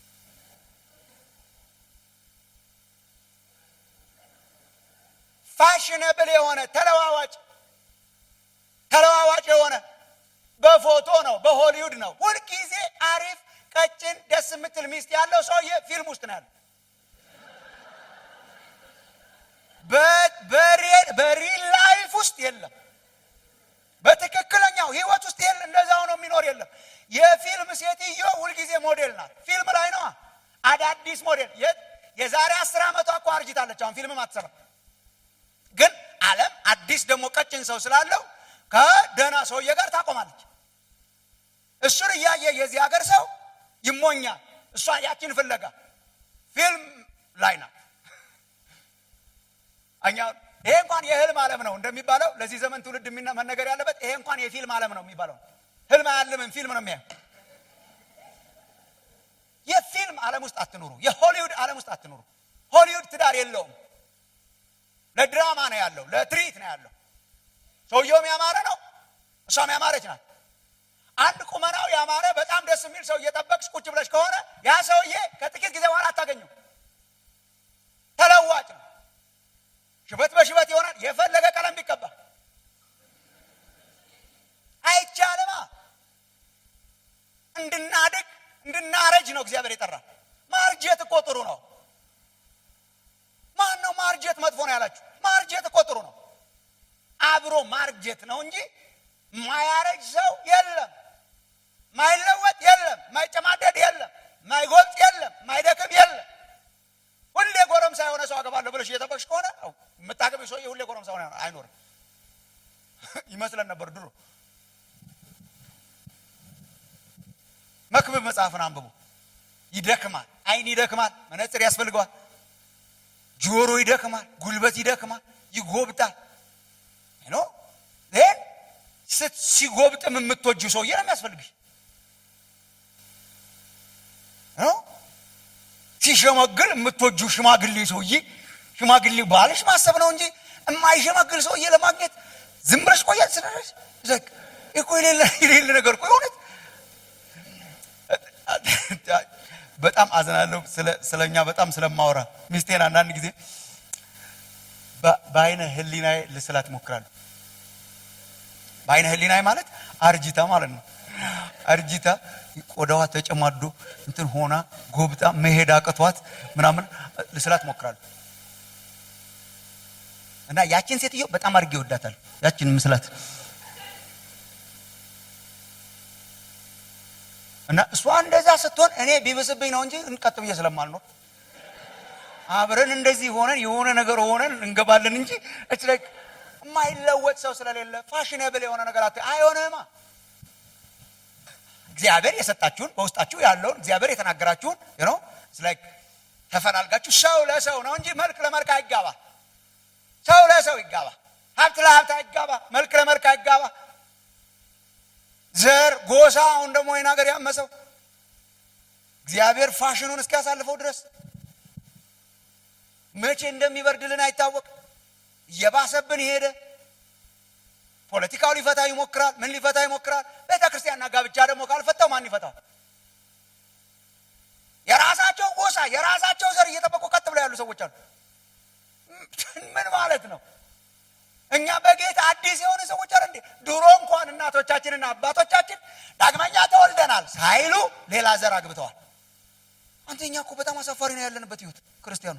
ፋሽነብል የሆነ ተለዋዋጭ ተለዋዋጭ የሆነ በፎቶ ነው፣ በሆሊውድ ነው። ሁልጊዜ አሪፍ ቀጭን ደስ የምትል ሚስት ያለው ሰውዬ ፊልም ውስጥ ነው ያለው። በሪል ላይፍ ውስጥ የለም። በትክክለኛው ህይወት ውስጥ የለም። እንደዛ ሆኖ የሚኖር የለም። የፊልም ሴትዮ ሁልጊዜ ሞዴል ናት። ፊልም ላይ ነዋ። አዳዲስ ሞዴል የዛሬ አስር ዓመቷ እኮ አርጅታለች። አሁን ፊልምም አትሰራም። ግን ዓለም አዲስ ደግሞ ቀጭን ሰው ስላለው ከደህና ሰውዬ ጋር ታቆማለች። እሱን እያየ የዚህ ሀገር ሰው ይሞኛል። እሷ ያችን ፍለጋ ፊልም ላይ ናት። እኛ ይሄ እንኳን የህልም ዓለም ነው እንደሚባለው ለዚህ ዘመን ትውልድ መነገር ያለበት ይሄ እንኳን የፊልም ዓለም ነው የሚባለው። ህልም አያልምም፣ ፊልም ነው የሚያየው። የፊልም ዓለም ውስጥ አትኑሩ። የሆሊውድ ዓለም ውስጥ አትኑሩ። ሆሊውድ ትዳር የለውም። ለድራማ ነው ያለው፣ ለትርኢት ነው ያለው። ሰውየውም ያማረ ነው፣ እሷም ያማረች ናት። አንድ ቁመናው ያማረ በጣም ደስ የሚል ሰው እየጠበቅሽ ቁጭ ብለሽ ከሆነ ያ ሰውዬ ከጥቂት ጊዜ በኋላ አታገኙም። ተለዋጭ ነው። ሽበት በሽበት ይሆናል። የፈለገ ቀለም ቢቀባ አይቻልማ። እንድናድግ እንድናረጅ ነው እግዚአብሔር የጠራል። ማርጀት እኮ ጥሩ ነው። ማን ነው ማርጀት መጥፎ ነው ያላችሁ? ማርጀት እኮ ጥሩ ነው። አብሮ ማርጀት ነው እንጂ ማያረጅ ሰው የለም። ማይለወጥ የለም። ማይጨማደድ የለም። ማይጎብጥ የለም። ማይደክም የለም። ሁሌ ጎረምሳ የሆነ ሰው አገባለሁ ብለሽ እየጠበቅሽ ከሆነ የምታገቢው ሰውዬ ሁሌ ጎረምሳ ሆነ አይኖርም። ይመስለን ነበር ድሮ። መክብብ መጽሐፍን አንብቡ። ይደክማል። አይን ይደክማል። መነጽር ያስፈልገዋል። ጆሮ ይደክማል። ጉልበት ይደክማል። ይጎብጣል። ኖ ስት ሲጎብጥም የምትወጂው ሰውዬ ነው የሚያስፈልግሽ ነው ሲሸመግል የምትወጂው ሽማግሌ ሰውዬ ሽማግሌ ባልሽ ማሰብ ነው እንጂ የማይሸመግል ሰውዬ ለማግኘት ዝም ብለሽ ቆያት ስለሽ ዘግ እኮ የሌለ የሌለ ነገር እኮ የሆነት በጣም አዝናለሁ ስለ እኛ በጣም ስለማወራ ሚስቴን አንዳንድ ጊዜ በአይነ ህሊናዬ ልስላት እሞክራለሁ በአይነ ህሊናዬ ማለት አርጂታ ማለት ነው አርጂታ ቆዳዋ ተጨማዶ እንትን ሆና ጎብጣ መሄድ አቅቷት ምናምን ልስላት እሞክራለሁ እና ያችን ሴትዮ በጣም አድርጌ ይወዳታል ያችን ምስላት እና እሷ እንደዛ ስትሆን እኔ ቢብስብኝ ነው እንጂ እንቀጥ ብዬ ስለማልኖር አብረን እንደዚህ ሆነን የሆነ ነገር ሆነን እንገባለን እንጂ እች ላይ የማይለወጥ ሰው ስለሌለ ፋሽኔብል የሆነ ነገር አት አይሆንማ እግዚአብሔር የሰጣችሁን በውስጣችሁ ያለውን እግዚአብሔር የተናገራችሁን ነው ላይክ ተፈላልጋችሁ ሰው ለሰው ነው እንጂ መልክ ለመልክ አይጋባ ሰው ለሰው ይጋባ ሀብት ለሀብት አይጋባ መልክ ለመልክ አይጋባ ዘር ጎሳ አሁን ደግሞ ይህን ሀገር ያመሰው እግዚአብሔር ፋሽኑን እስኪያሳልፈው ድረስ መቼ እንደሚበርድልን አይታወቅ እየባሰብን ሄደ ፖለቲካው ሊፈታ ይሞክራል ምን ሊፈታ ይሞክራል ቤተ ክርስቲያንና ጋብቻ ደግሞ ካልፈታው ማን ይፈታው የራሳቸው ጎሳ የራሳቸው ዘር እየጠበቁ ቀጥ ብለው ያሉ ሰዎች አሉ ምን ማለት ነው እኛ በጌታ አዲስ የሆኑ ሰዎች አለ እንዴ ድሮ እንኳን እናቶቻችንና አባቶቻችን ዳግመኛ ተወልደናል ሳይሉ ሌላ ዘር አግብተዋል አንተኛ እኮ በጣም አሳፋሪ ነው ያለንበት ህይወት ክርስቲያኑ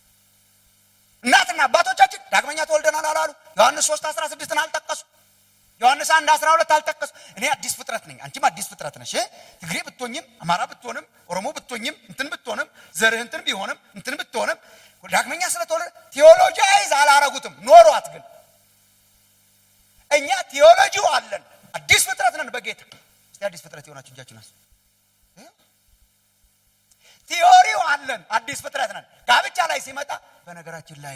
እናትና አባቶቻችን ዳግመኛ ተወልደናል አላሉ ዮሐንስ ሶስት አስራ ስድስትን አልጠቀሱ ዮሐንስ አንድ አስራ ሁለት አልጠቀሱ እኔ አዲስ ፍጥረት ነኝ አንቺም አዲስ ፍጥረት ነሽ ትግሬ ብትሆኝም አማራ ብትሆንም ኦሮሞ ብትሆኝም እንትን ብትሆንም ዘርህ እንትን ቢሆንም እንትን ብትሆንም ዳግመኛ ስለተወለደ ቴዎሎጂይዝ አላረጉትም ኖሯት ግን እኛ ቴዎሎጂው አለን አዲስ ፍጥረት ነን በጌታ እስቲ አዲስ ፍጥረት የሆናችሁ እጃችን አስ ቲዮሪው አለን አዲስ ፍጥረት ነን ጋብቻ ላይ ሲመጣ በነገራችን ላይ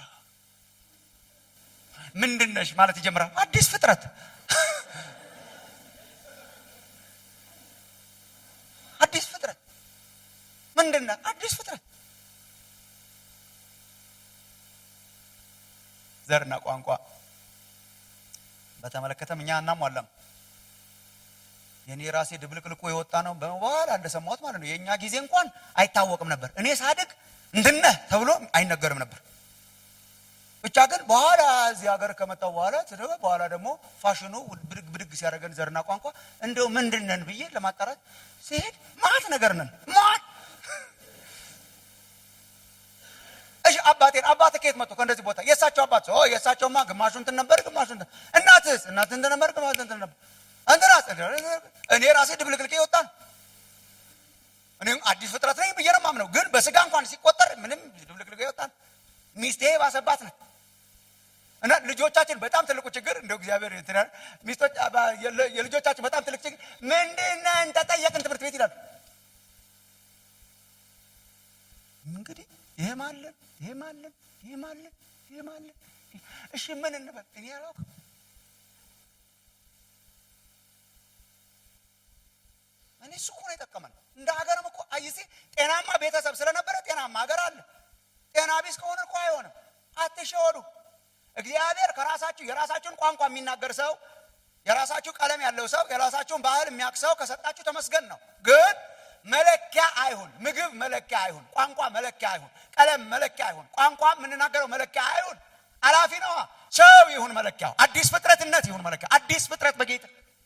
ምንድነሽ ማለት ይጀምራል አዲስ ፍጥረት አዲስ ፍጥረት ምንድነ አዲስ ፍጥረት ዘርና ቋንቋ በተመለከተም እኛ እናሟላም የኔ ራሴ ድብልቅልቁ የወጣ ነው በኋላ እንደሰማሁት ማለት ነው የእኛ ጊዜ እንኳን አይታወቅም ነበር እኔ ሳድግ እንድነህ ተብሎ አይነገርም ነበር ብቻ ግን በኋላ እዚህ ሀገር ከመጣው በኋላ በኋላ ደግሞ ፋሽኑ ብድግ ብድግ ሲያደርገን ዘርና ቋንቋ እንደው ምንድነን ብዬ ለማጣራት ሲሄድ ማት ነገር ነን ማት እሺ አባቴን አባት ከየት መጥቶ ከእንደዚህ ቦታ የእሳቸው አባት ኦ የእሳቸውማ ግማሹ እንትን ነበር ግማሹ እንትን እናትስ እናት እንትን ነበር ግማሹ እንትን ነበር እንትናስ እኔ ራሴ ድብልቅልቄ ይወጣል እኔም አዲስ ፍጥረት ነኝ ብዬ ነው የማምነው ግን በስጋ እንኳን ሲቆጠር ምንም ድብልቅልቄ ይወጣል ሚስቴ ባሰባት ነው እና ልጆቻችን በጣም ትልቁ ችግር እንደው እግዚአብሔር እንትናል ሚስቶች የልጆቻችን በጣም ትልቅ ችግር ምንድነን ተጠየቅን ትምህርት ቤት ይላሉ እንግዲህ ይህም አለን ይህም አለን ይህም አለን ይህም አለን እሺ ምን እንበል እኔ አላውቅም እኔ እሱ እኮ ነው የጠቀመን እንደ ሀገርም እኮ አይሲ ጤናማ ቤተሰብ ስለነበረ ጤናማ ሀገር አለ ጤና ቢስ ከሆነ እኮ አይሆንም አትሸወዱ እግዚአብሔር ከራሳችሁ የራሳችሁን ቋንቋ የሚናገር ሰው የራሳችሁ ቀለም ያለው ሰው የራሳችሁን ባህል የሚያውቅ ሰው ከሰጣችሁ ተመስገን ነው ግን መለኪያ አይሁን ምግብ መለኪያ አይሁን ቋንቋ መለኪያ አይሁን ቀለም መለኪያ አይሁን ቋንቋ የምንናገረው መለኪያ አይሁን አላፊ ነዋ ሰው ይሁን መለኪያው አዲስ ፍጥረትነት ይሁን መለኪያ አዲስ ፍጥረት በጌታ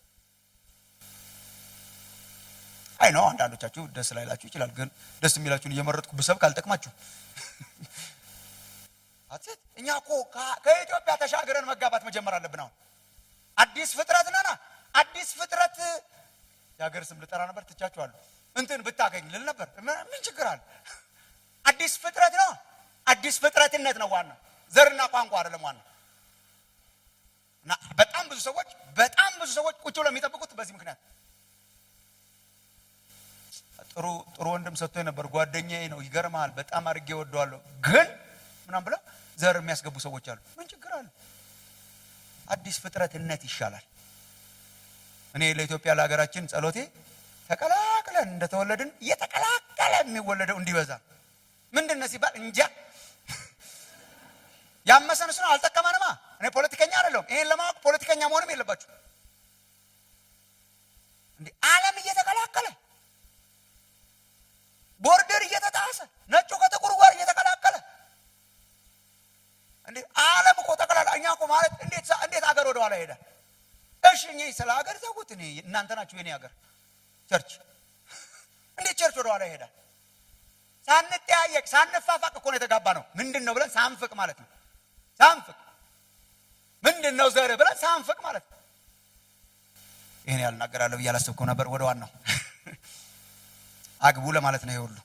አይ ነው አንዳንዶቻችሁ ደስ ላይላችሁ ይችላል ግን ደስ የሚላችሁን እየመረጥኩ ብሰብክ አልጠቅማችሁ አትሴት እኛ እኮ ከኢትዮጵያ ተሻግረን መጋባት መጀመር አለብን አሁን አዲስ ፍጥረት ነና አዲስ ፍጥረት የሀገር ስም ልጠራ ነበር ትቻችኋለሁ እንትን ብታገኝ ልል ነበር ምን ችግር አለ አዲስ ፍጥረት ነው አዲስ ፍጥረትነት ነው ዋና ዘርና ቋንቋ አይደለም ዋና እና በጣም ብዙ ሰዎች በጣም ብዙ ሰዎች ቁጭ ብለው የሚጠብቁት በዚህ ምክንያት ጥሩ ጥሩ ወንድም ሰጥቶ ነበር ጓደኛዬ ነው ይገርማል በጣም አድርጌ ወደዋለሁ ግን ምናም ብለው ዘር የሚያስገቡ ሰዎች አሉ ምን ችግር አለ አዲስ ፍጥረትነት ይሻላል እኔ ለኢትዮጵያ ለሀገራችን ጸሎቴ ተቀላቅለን እንደተወለድን እየተቀላቀለ የሚወለደው እንዲበዛ ምንድን ነው ሲባል እንጃ ያመሰን እሱ ነው አልጠቀመንማ እኔ ፖለቲከኛ አይደለሁም ይሄን ለማወቅ ፖለቲከኛ መሆንም የለባችሁ እንዴ ዓለም እየተቀላቀለ ቦርደር እየተጣሰ ነጩ ከጥቁሩ ጋር እየተቀላቀለ እንዴ ዓለም እኮ ጠቅላላ እኛ እኮ ማለት እንዴት እንዴት ሀገር ወደ ኋላ ይሄዳል እሺ እኔ ስለ ሀገር ተውት እኔ እናንተ ናችሁ የኔ ሀገር ቸርች እንዴት ቸርች ወደ ኋላ ይሄዳል ሳንጠያየቅ ሳንፋፋቅ እኮ ነው የተጋባ ነው ምንድን ነው ብለን ሳንፍቅ ማለት ነው ሳንፍቅ ምንድን ነው ዘር ብለን ሳንፍቅ ማለት ነው ይህን ያልናገራለሁ ብዬ አላሰብኩም ነበር ወደ ዋናው አግቡ ለማለት ነው ይሁሉ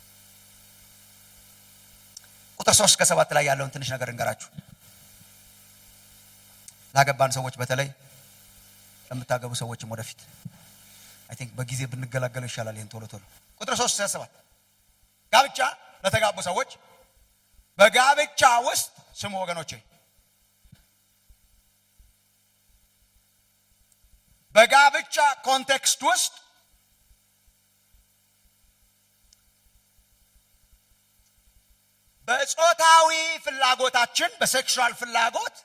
ቁጥር ሶስት ከሰባት ላይ ያለውን ትንሽ ነገር እንገራችሁ ላገባን ሰዎች በተለይ ለምታገቡ ሰዎችም ወደፊት አይ ቲንክ በጊዜ ብንገላገለው ይሻላል ይህን ቶሎ ቶሎ ቁጥር ሶስት ሰባት ጋብቻ ለተጋቡ ሰዎች በጋብቻ ውስጥ ስሙ ወገኖቼ በጋብቻ ኮንቴክስት ውስጥ በጾታዊ ፍላጎታችን በሴክሹዋል ፍላጎት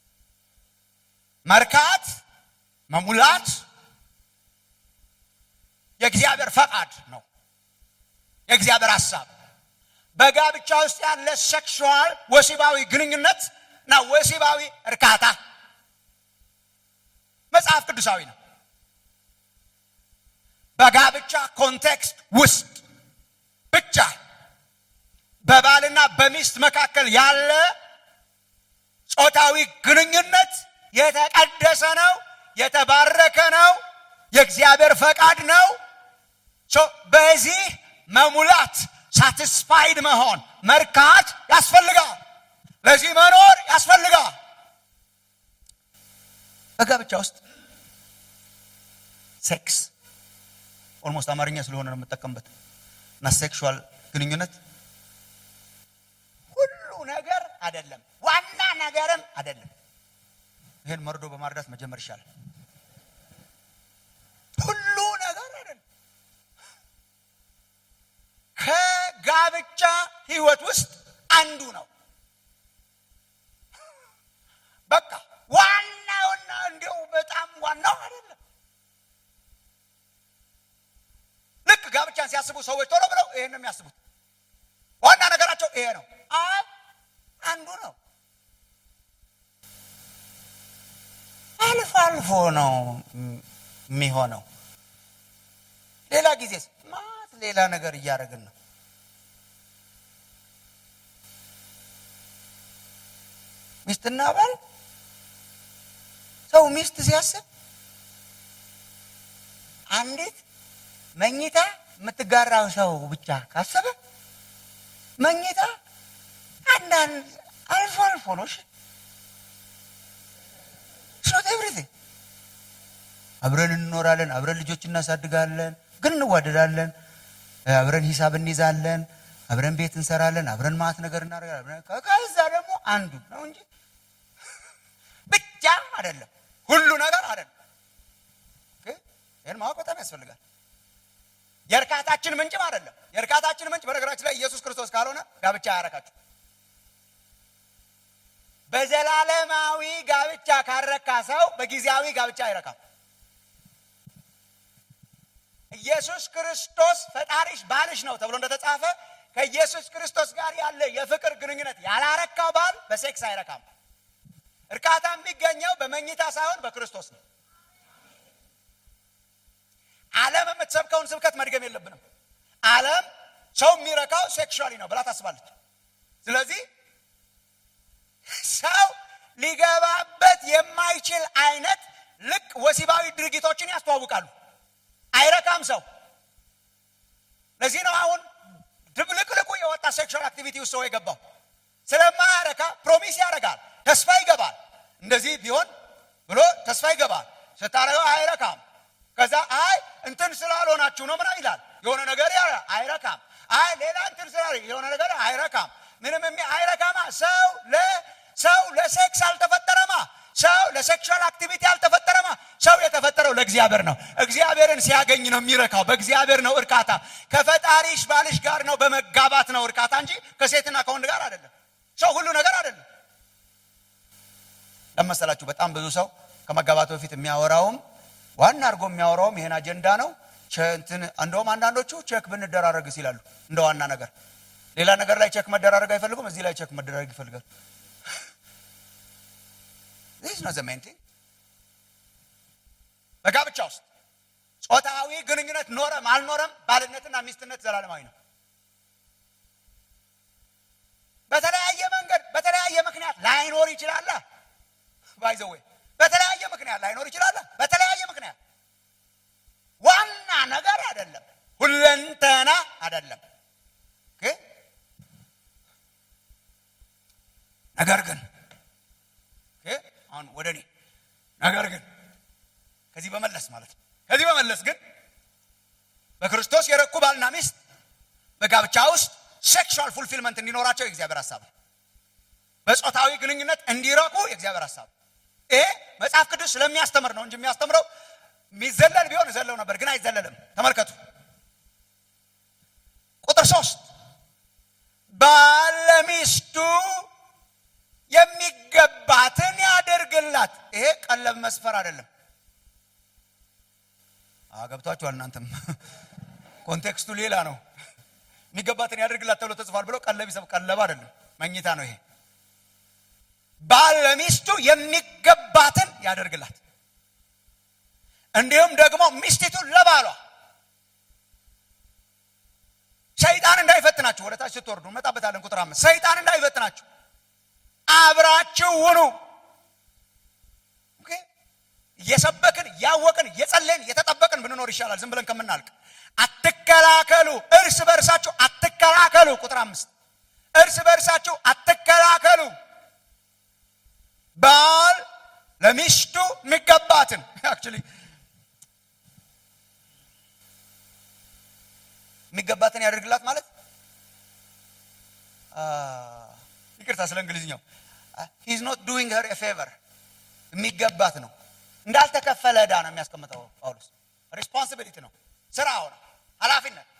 መርካት መሙላት የእግዚአብሔር ፈቃድ ነው የእግዚአብሔር ሀሳብ በጋብቻ ውስጥ ያለ ሴክሹዋል ወሲባዊ ግንኙነት እና ወሲባዊ እርካታ መጽሐፍ ቅዱሳዊ ነው በጋብቻ ኮንቴክስት ውስጥ ብቻ በባልና በሚስት መካከል ያለ ጾታዊ ግንኙነት የተቀደሰ ነው የተባረከ ነው የእግዚአብሔር ፈቃድ ነው በዚህ መሙላት ሳቲስፋይድ መሆን መርካት ያስፈልጋል ለዚህ መኖር ያስፈልጋል በጋብቻ ውስጥ ሴክስ ኦልሞስት አማርኛ ስለሆነ ነው የምጠቀምበት እና ሴክሹዋል ግንኙነት ሁሉ ነገር አይደለም ዋና ነገርም አይደለም ይህን መርዶ በማርዳት መጀመር ይሻላል ሁሉ ነገር አይደለም ከጋብቻ ህይወት ውስጥ አንዱ ነው በቃ ዋናውና እንዲው በጣም ዋናው አይደለም ልክ ጋብቻን ሲያስቡ ሰዎች ቶሎ ብለው ይሄን ነው የሚያስቡት ዋና ነገራቸው ይሄ ነው አብ አንዱ ነው አልፎ አልፎ ነው የሚሆነው ሌላ ጊዜ ማት ሌላ ነገር እያደረግን ነው ሚስትና ባል ሰው ሚስት ሲያስብ አንዲት መኝታ የምትጋራው ሰው ብቻ ካሰበ መኝታ አንዳንድ አልፎ አልፎ ነው ኖት ኤቭሪቲንግ አብረን እንኖራለን አብረን ልጆች እናሳድጋለን ግን እንዋደዳለን አብረን ሂሳብ እንይዛለን አብረን ቤት እንሰራለን አብረን ማት ነገር እናደርጋለን ከዛ ደግሞ አንዱ ነው እንጂ ብቻ አይደለም ሁሉ ነገር አይደለም ይህን ማወቅ በጣም ያስፈልጋል የእርካታችን ምንጭም አይደለም የእርካታችን ምንጭ በነገራችን ላይ ኢየሱስ ክርስቶስ ካልሆነ ጋብቻ አያረካችሁ በዘላለማዊ ጋብቻ ካረካ ሰው በጊዜያዊ ጋብቻ አይረካም ኢየሱስ ክርስቶስ ፈጣሪሽ ባልሽ ነው ተብሎ እንደተጻፈ ከኢየሱስ ክርስቶስ ጋር ያለ የፍቅር ግንኙነት ያላረካው ባል በሴክስ አይረካም እርካታ የሚገኘው በመኝታ ሳይሆን በክርስቶስ ነው ዓለም የምትሰብከውን ስብከት መድገም የለብንም ዓለም ሰው የሚረካው ሴክሹዋሊ ነው ብላ ታስባለች ስለዚህ ሰው ሊገባበት የማይችል አይነት ልቅ ወሲባዊ ድርጊቶችን ያስተዋውቃሉ አይረካም ሰው ለዚህ ነው አሁን ድብልቅልቁ የወጣ ሴክሹዋል አክቲቪቲ ውስጥ ሰው የገባው ስለማያረካ ፕሮሚስ ያደርጋል ተስፋ ይገባል እንደዚህ ቢሆን ብሎ ተስፋ ይገባል ስታረገው አይረካም ከዛ አይ እንትን ስላልሆናችሁ ነው ምና ይላል የሆነ ነገር ያ አይረካም አይ ሌላ እንትን ስላል የሆነ ነገር አይረካም ምንም የሚ አይረካማ ሰው ለሰው ለሴክስ አልተፈጠረማ ሰው ለሴክሹዋል አክቲቪቲ አልተፈጠረማ ሰው የተፈጠረው ለእግዚአብሔር ነው። እግዚአብሔርን ሲያገኝ ነው የሚረካው። በእግዚአብሔር ነው እርካታ። ከፈጣሪሽ ባልሽ ጋር ነው በመጋባት ነው እርካታ እንጂ ከሴትና ከወንድ ጋር አይደለም። ሰው ሁሉ ነገር አይደለም። ለመሰላችሁ በጣም ብዙ ሰው ከመጋባቱ በፊት የሚያወራውም ዋና አድርጎ የሚያወራውም ይሄን አጀንዳ ነው። እንትን እንደውም አንዳንዶቹ ቼክ ብንደራረግ ይላሉ እንደ ዋና ነገር። ሌላ ነገር ላይ ቼክ መደራረግ አይፈልጉም። እዚህ ላይ ቼክ መደራረግ ይፈልጋሉ። ዚስ ነው ዘ ሜን ቲንግ በጋብቻ ውስጥ ጾታዊ ግንኙነት ኖረም አልኖረም ባልነትና ሚስትነት ዘላለማዊ ነው። በተለያየ መንገድ በተለያየ ምክንያት ላይኖር ይችላል። ባይዘዌ በተለያየ ምክንያት ላይኖር ይችላል። በተለያየ ምክንያት ዋና ነገር አይደለም፣ ሁለንተና አይደለም። ነገር ግን አሁን ወደ እኔ ነገር ግን ከዚህ በመለስ ማለት ነው። ከዚህ በመለስ ግን በክርስቶስ የረኩ ባልና ሚስት በጋብቻ ውስጥ ሴክሹዋል ፉልፊልመንት እንዲኖራቸው የእግዚአብሔር ሀሳብ ነው። በጾታዊ ግንኙነት እንዲረኩ የእግዚአብሔር ሀሳብ ይሄ መጽሐፍ ቅዱስ ስለሚያስተምር ነው እንጂ የሚያስተምረው የሚዘለል ቢሆን ዘለው ነበር፣ ግን አይዘለልም። ተመልከቱ ቁጥር ሶስት ባል ለሚስቱ የሚገባትን ያደርግላት። ይሄ ቀለብ መስፈር አይደለም። ገብቷችኋል? እናንተም ኮንቴክስቱ ሌላ ነው። የሚገባትን ያደርግላት ተብሎ ተጽፏል ብለው ቀለብ ይሰብ ቀለብ አይደለም፣ መኝታ ነው ይሄ። ባል ለሚስቱ የሚገባትን ያደርግላት፣ እንዲሁም ደግሞ ሚስቲቱ ለባሏ። ሰይጣን እንዳይፈትናችሁ፣ ወደ ታች ስትወርዱ እንመጣበታለን። ቁጥር አምስት ሰይጣን እንዳይፈትናችሁ አብራችሁ ሁኑ። እየሰበክን እያወቅን እየጸለይን እየተጠበቅን ብንኖር ይሻላል ዝም ብለን ከምናልቅ። አትከላከሉ፣ እርስ በእርሳችሁ አትከላከሉ። ቁጥር አምስት እርስ በእርሳችሁ አትከላከሉ። ባል ለሚስቱ የሚገባትን አክቹዋሊ የሚገባትን ያደርግላት ማለት ይቅርታ ስለ እንግሊዝኛው ሂዝ ኖት ዱዊንግ ሄር ፌቨር የሚገባት ነው። እንዳልተከፈለ ዕዳ ነው የሚያስቀምጠው ጳውሎስ። ሪስፖንሲቢሊቲ ነው፣ ስራው ነው፣ ኃላፊነት።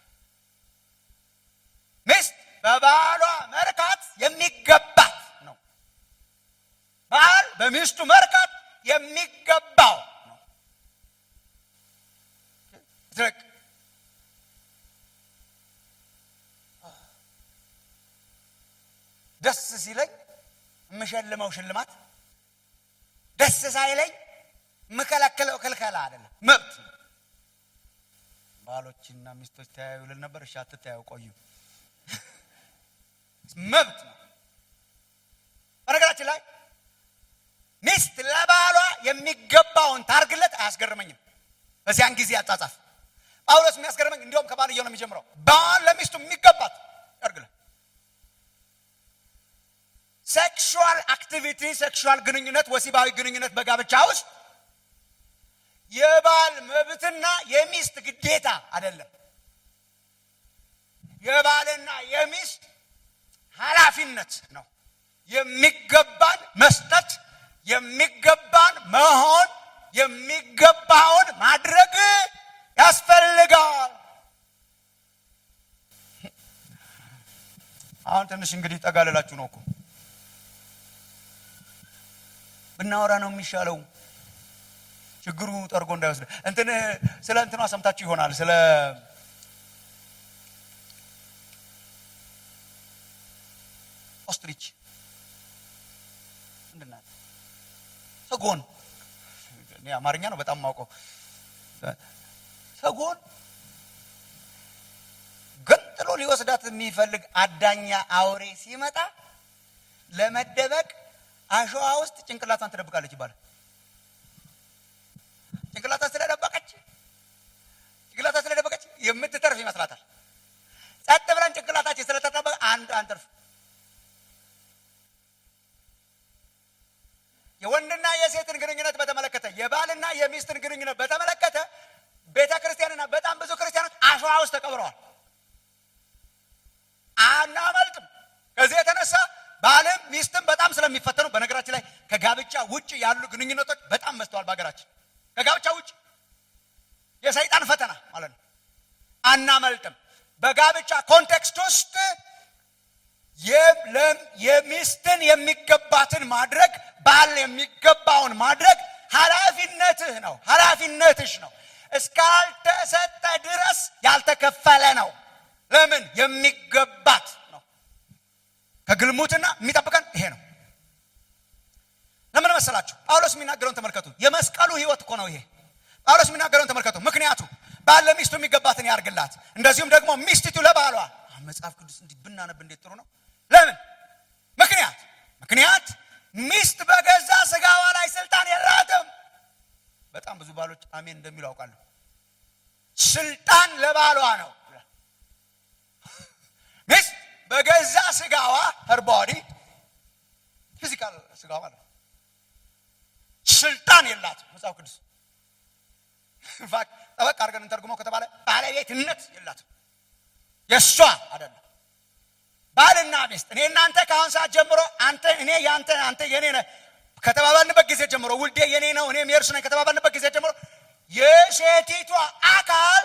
ሚስት በባሏ መርካት የሚገባት ነው። ባል በሚስቱ መርካት የሚገባው ነው። ደስ ሲለኝ የምሸልመው ሽልማት ደስ ሳይለኝ የምከለክለው ክልከላ አይደለም፣ መብት ነው። ባሎችና ሚስቶች ተያዩ ልል ነበር። እሺ አትተያዩ፣ ቆዩ። መብት ነው። በነገራችን ላይ ሚስት ለባሏ የሚገባውን ታርግለት አያስገርመኝም። በዚያን ጊዜ አጻጻፍ ጳውሎስ የሚያስገርመኝ እንዲሁም ከባልየው ነው የሚጀምረው። ባል ለሚስቱ የሚገባት ያርግለት። ሴክሹዋል አክቲቪቲ ሴክሹዋል ግንኙነት ወሲባዊ ግንኙነት በጋብቻ ውስጥ የባል መብትና የሚስት ግዴታ አይደለም። የባልና የሚስት ኃላፊነት ነው። የሚገባን መስጠት፣ የሚገባን መሆን፣ የሚገባውን ማድረግ ያስፈልጋል። አሁን ትንሽ እንግዲህ ጠጋ ልላችሁ ነው እኮ ብናወራ ነው የሚሻለው። ችግሩ ጠርጎ እንዳይወስድ እንትን ስለ እንትኗ ሰምታችሁ ይሆናል። ስለ ኦስትሪች ምንድን ናት? ሰጎን። እኔ አማርኛ ነው በጣም ማውቀው። ሰጎን ገንጥሎ ሊወስዳት የሚፈልግ አዳኛ አውሬ ሲመጣ ለመደበቅ አሸዋ ውስጥ ጭንቅላቷን ትደብቃለች ይባላል። ጭንቅላቷ ስለደበቀች ጭንቅላቷ ስለደበቀች የምትተርፍ ይመስላታል። ጸጥ ብለን ጭንቅላታችን ስለተጠበቀ አንድ አንተርፍ። የወንድና የሴትን ግንኙነት በተመለከተ የባልና የሚስትን ግንኙነት በተመለከተ ቤተ ክርስቲያንና በጣም ብዙ ክርስቲያኖች አሸዋ ውስጥ ተቀብረዋል። አናመልጥም። ከዚህ የተነሳ ባልም ሚስትም በጣም ስለሚፈተኑ፣ በነገራችን ላይ ከጋብቻ ውጭ ያሉ ግንኙነቶች በጣም መስተዋል በሀገራችን ከጋብቻ ውጭ የሰይጣን ፈተና ማለት ነው። አናመልጥም። በጋብቻ ኮንቴክስት ውስጥ የ- ለም- የሚስትን የሚገባትን ማድረግ ባል የሚገባውን ማድረግ ኃላፊነትህ ነው፣ ኃላፊነትሽ ነው። እስካልተሰጠ ድረስ ያልተከፈለ ነው። ለምን የሚገባት ነው። ከግልሙትና የሚጠብቀን ይሄ ነው። ለምን መሰላችሁ? ጳውሎስ የሚናገረውን ተመልከቱ። የመስቀሉ ህይወት እኮ ነው ይሄ። ጳውሎስ የሚናገረውን ተመልከቱ። ምክንያቱ ባል ለሚስቱ የሚገባትን ያርግላት፣ እንደዚሁም ደግሞ ሚስቲቱ ለባሏ። አሁን መጽሐፍ ቅዱስ እንዲህ ብናነብ እንዴት ጥሩ ነው። ለምን ምክንያት ምክንያት ሚስት በገዛ ስጋዋ ላይ ስልጣን የላትም። በጣም ብዙ ባሎች አሜን እንደሚሉ አውቃለሁ። ስልጣን ለባሏ ነው። ሚስት በገዛ ስጋዋ ሄር ቦዲ ፊዚካል ስጋዋ ማለት ነው ስልጣን የላትም። መጽሐፍ ቅዱስ ኢንፋክት ጠበቅ አድርገን እንተርጉመው ከተባለ ባለቤትነት የላትም። የእሷ አይደለም። ባልና ሚስት እኔ እናንተ ከአሁን ሰዓት ጀምሮ አንተ እኔ ያንተ አንተ የኔ ነህ ከተባባልንበት ጊዜ ጀምሮ ውልዴ የኔ ነው እኔም የእርሱ ነኝ ከተባባልንበት ጊዜ ጀምሮ የሴቲቷ አካል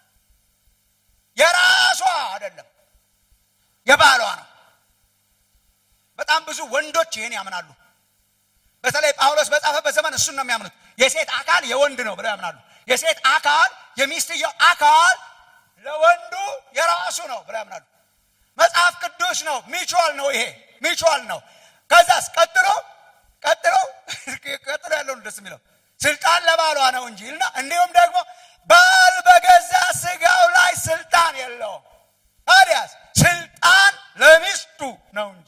የራሷ አይደለም፣ የባሏ ነው። በጣም ብዙ ወንዶች ይህን ያምናሉ። በተለይ ጳውሎስ በጻፈበት ዘመን እሱን ነው የሚያምኑት። የሴት አካል የወንድ ነው ብለው ያምናሉ። የሴት አካል የሚስትየው አካል ለወንዱ የራሱ ነው ብለው ያምናሉ። መጽሐፍ ቅዱስ ነው። ሚቹዋል ነው። ይሄ ሚቹዋል ነው። ከዛስ ቀጥሎ ቀጥሎ ቀጥሎ ያለውን ደስ የሚለው ስልጣን ለባሏ ነው እንጂ እና እንዲሁም ደግሞ ባል በገዛ ስጋው ላይ ስልጣን የለውም። ታዲያስ ስልጣን ለሚስቱ ነው እንጂ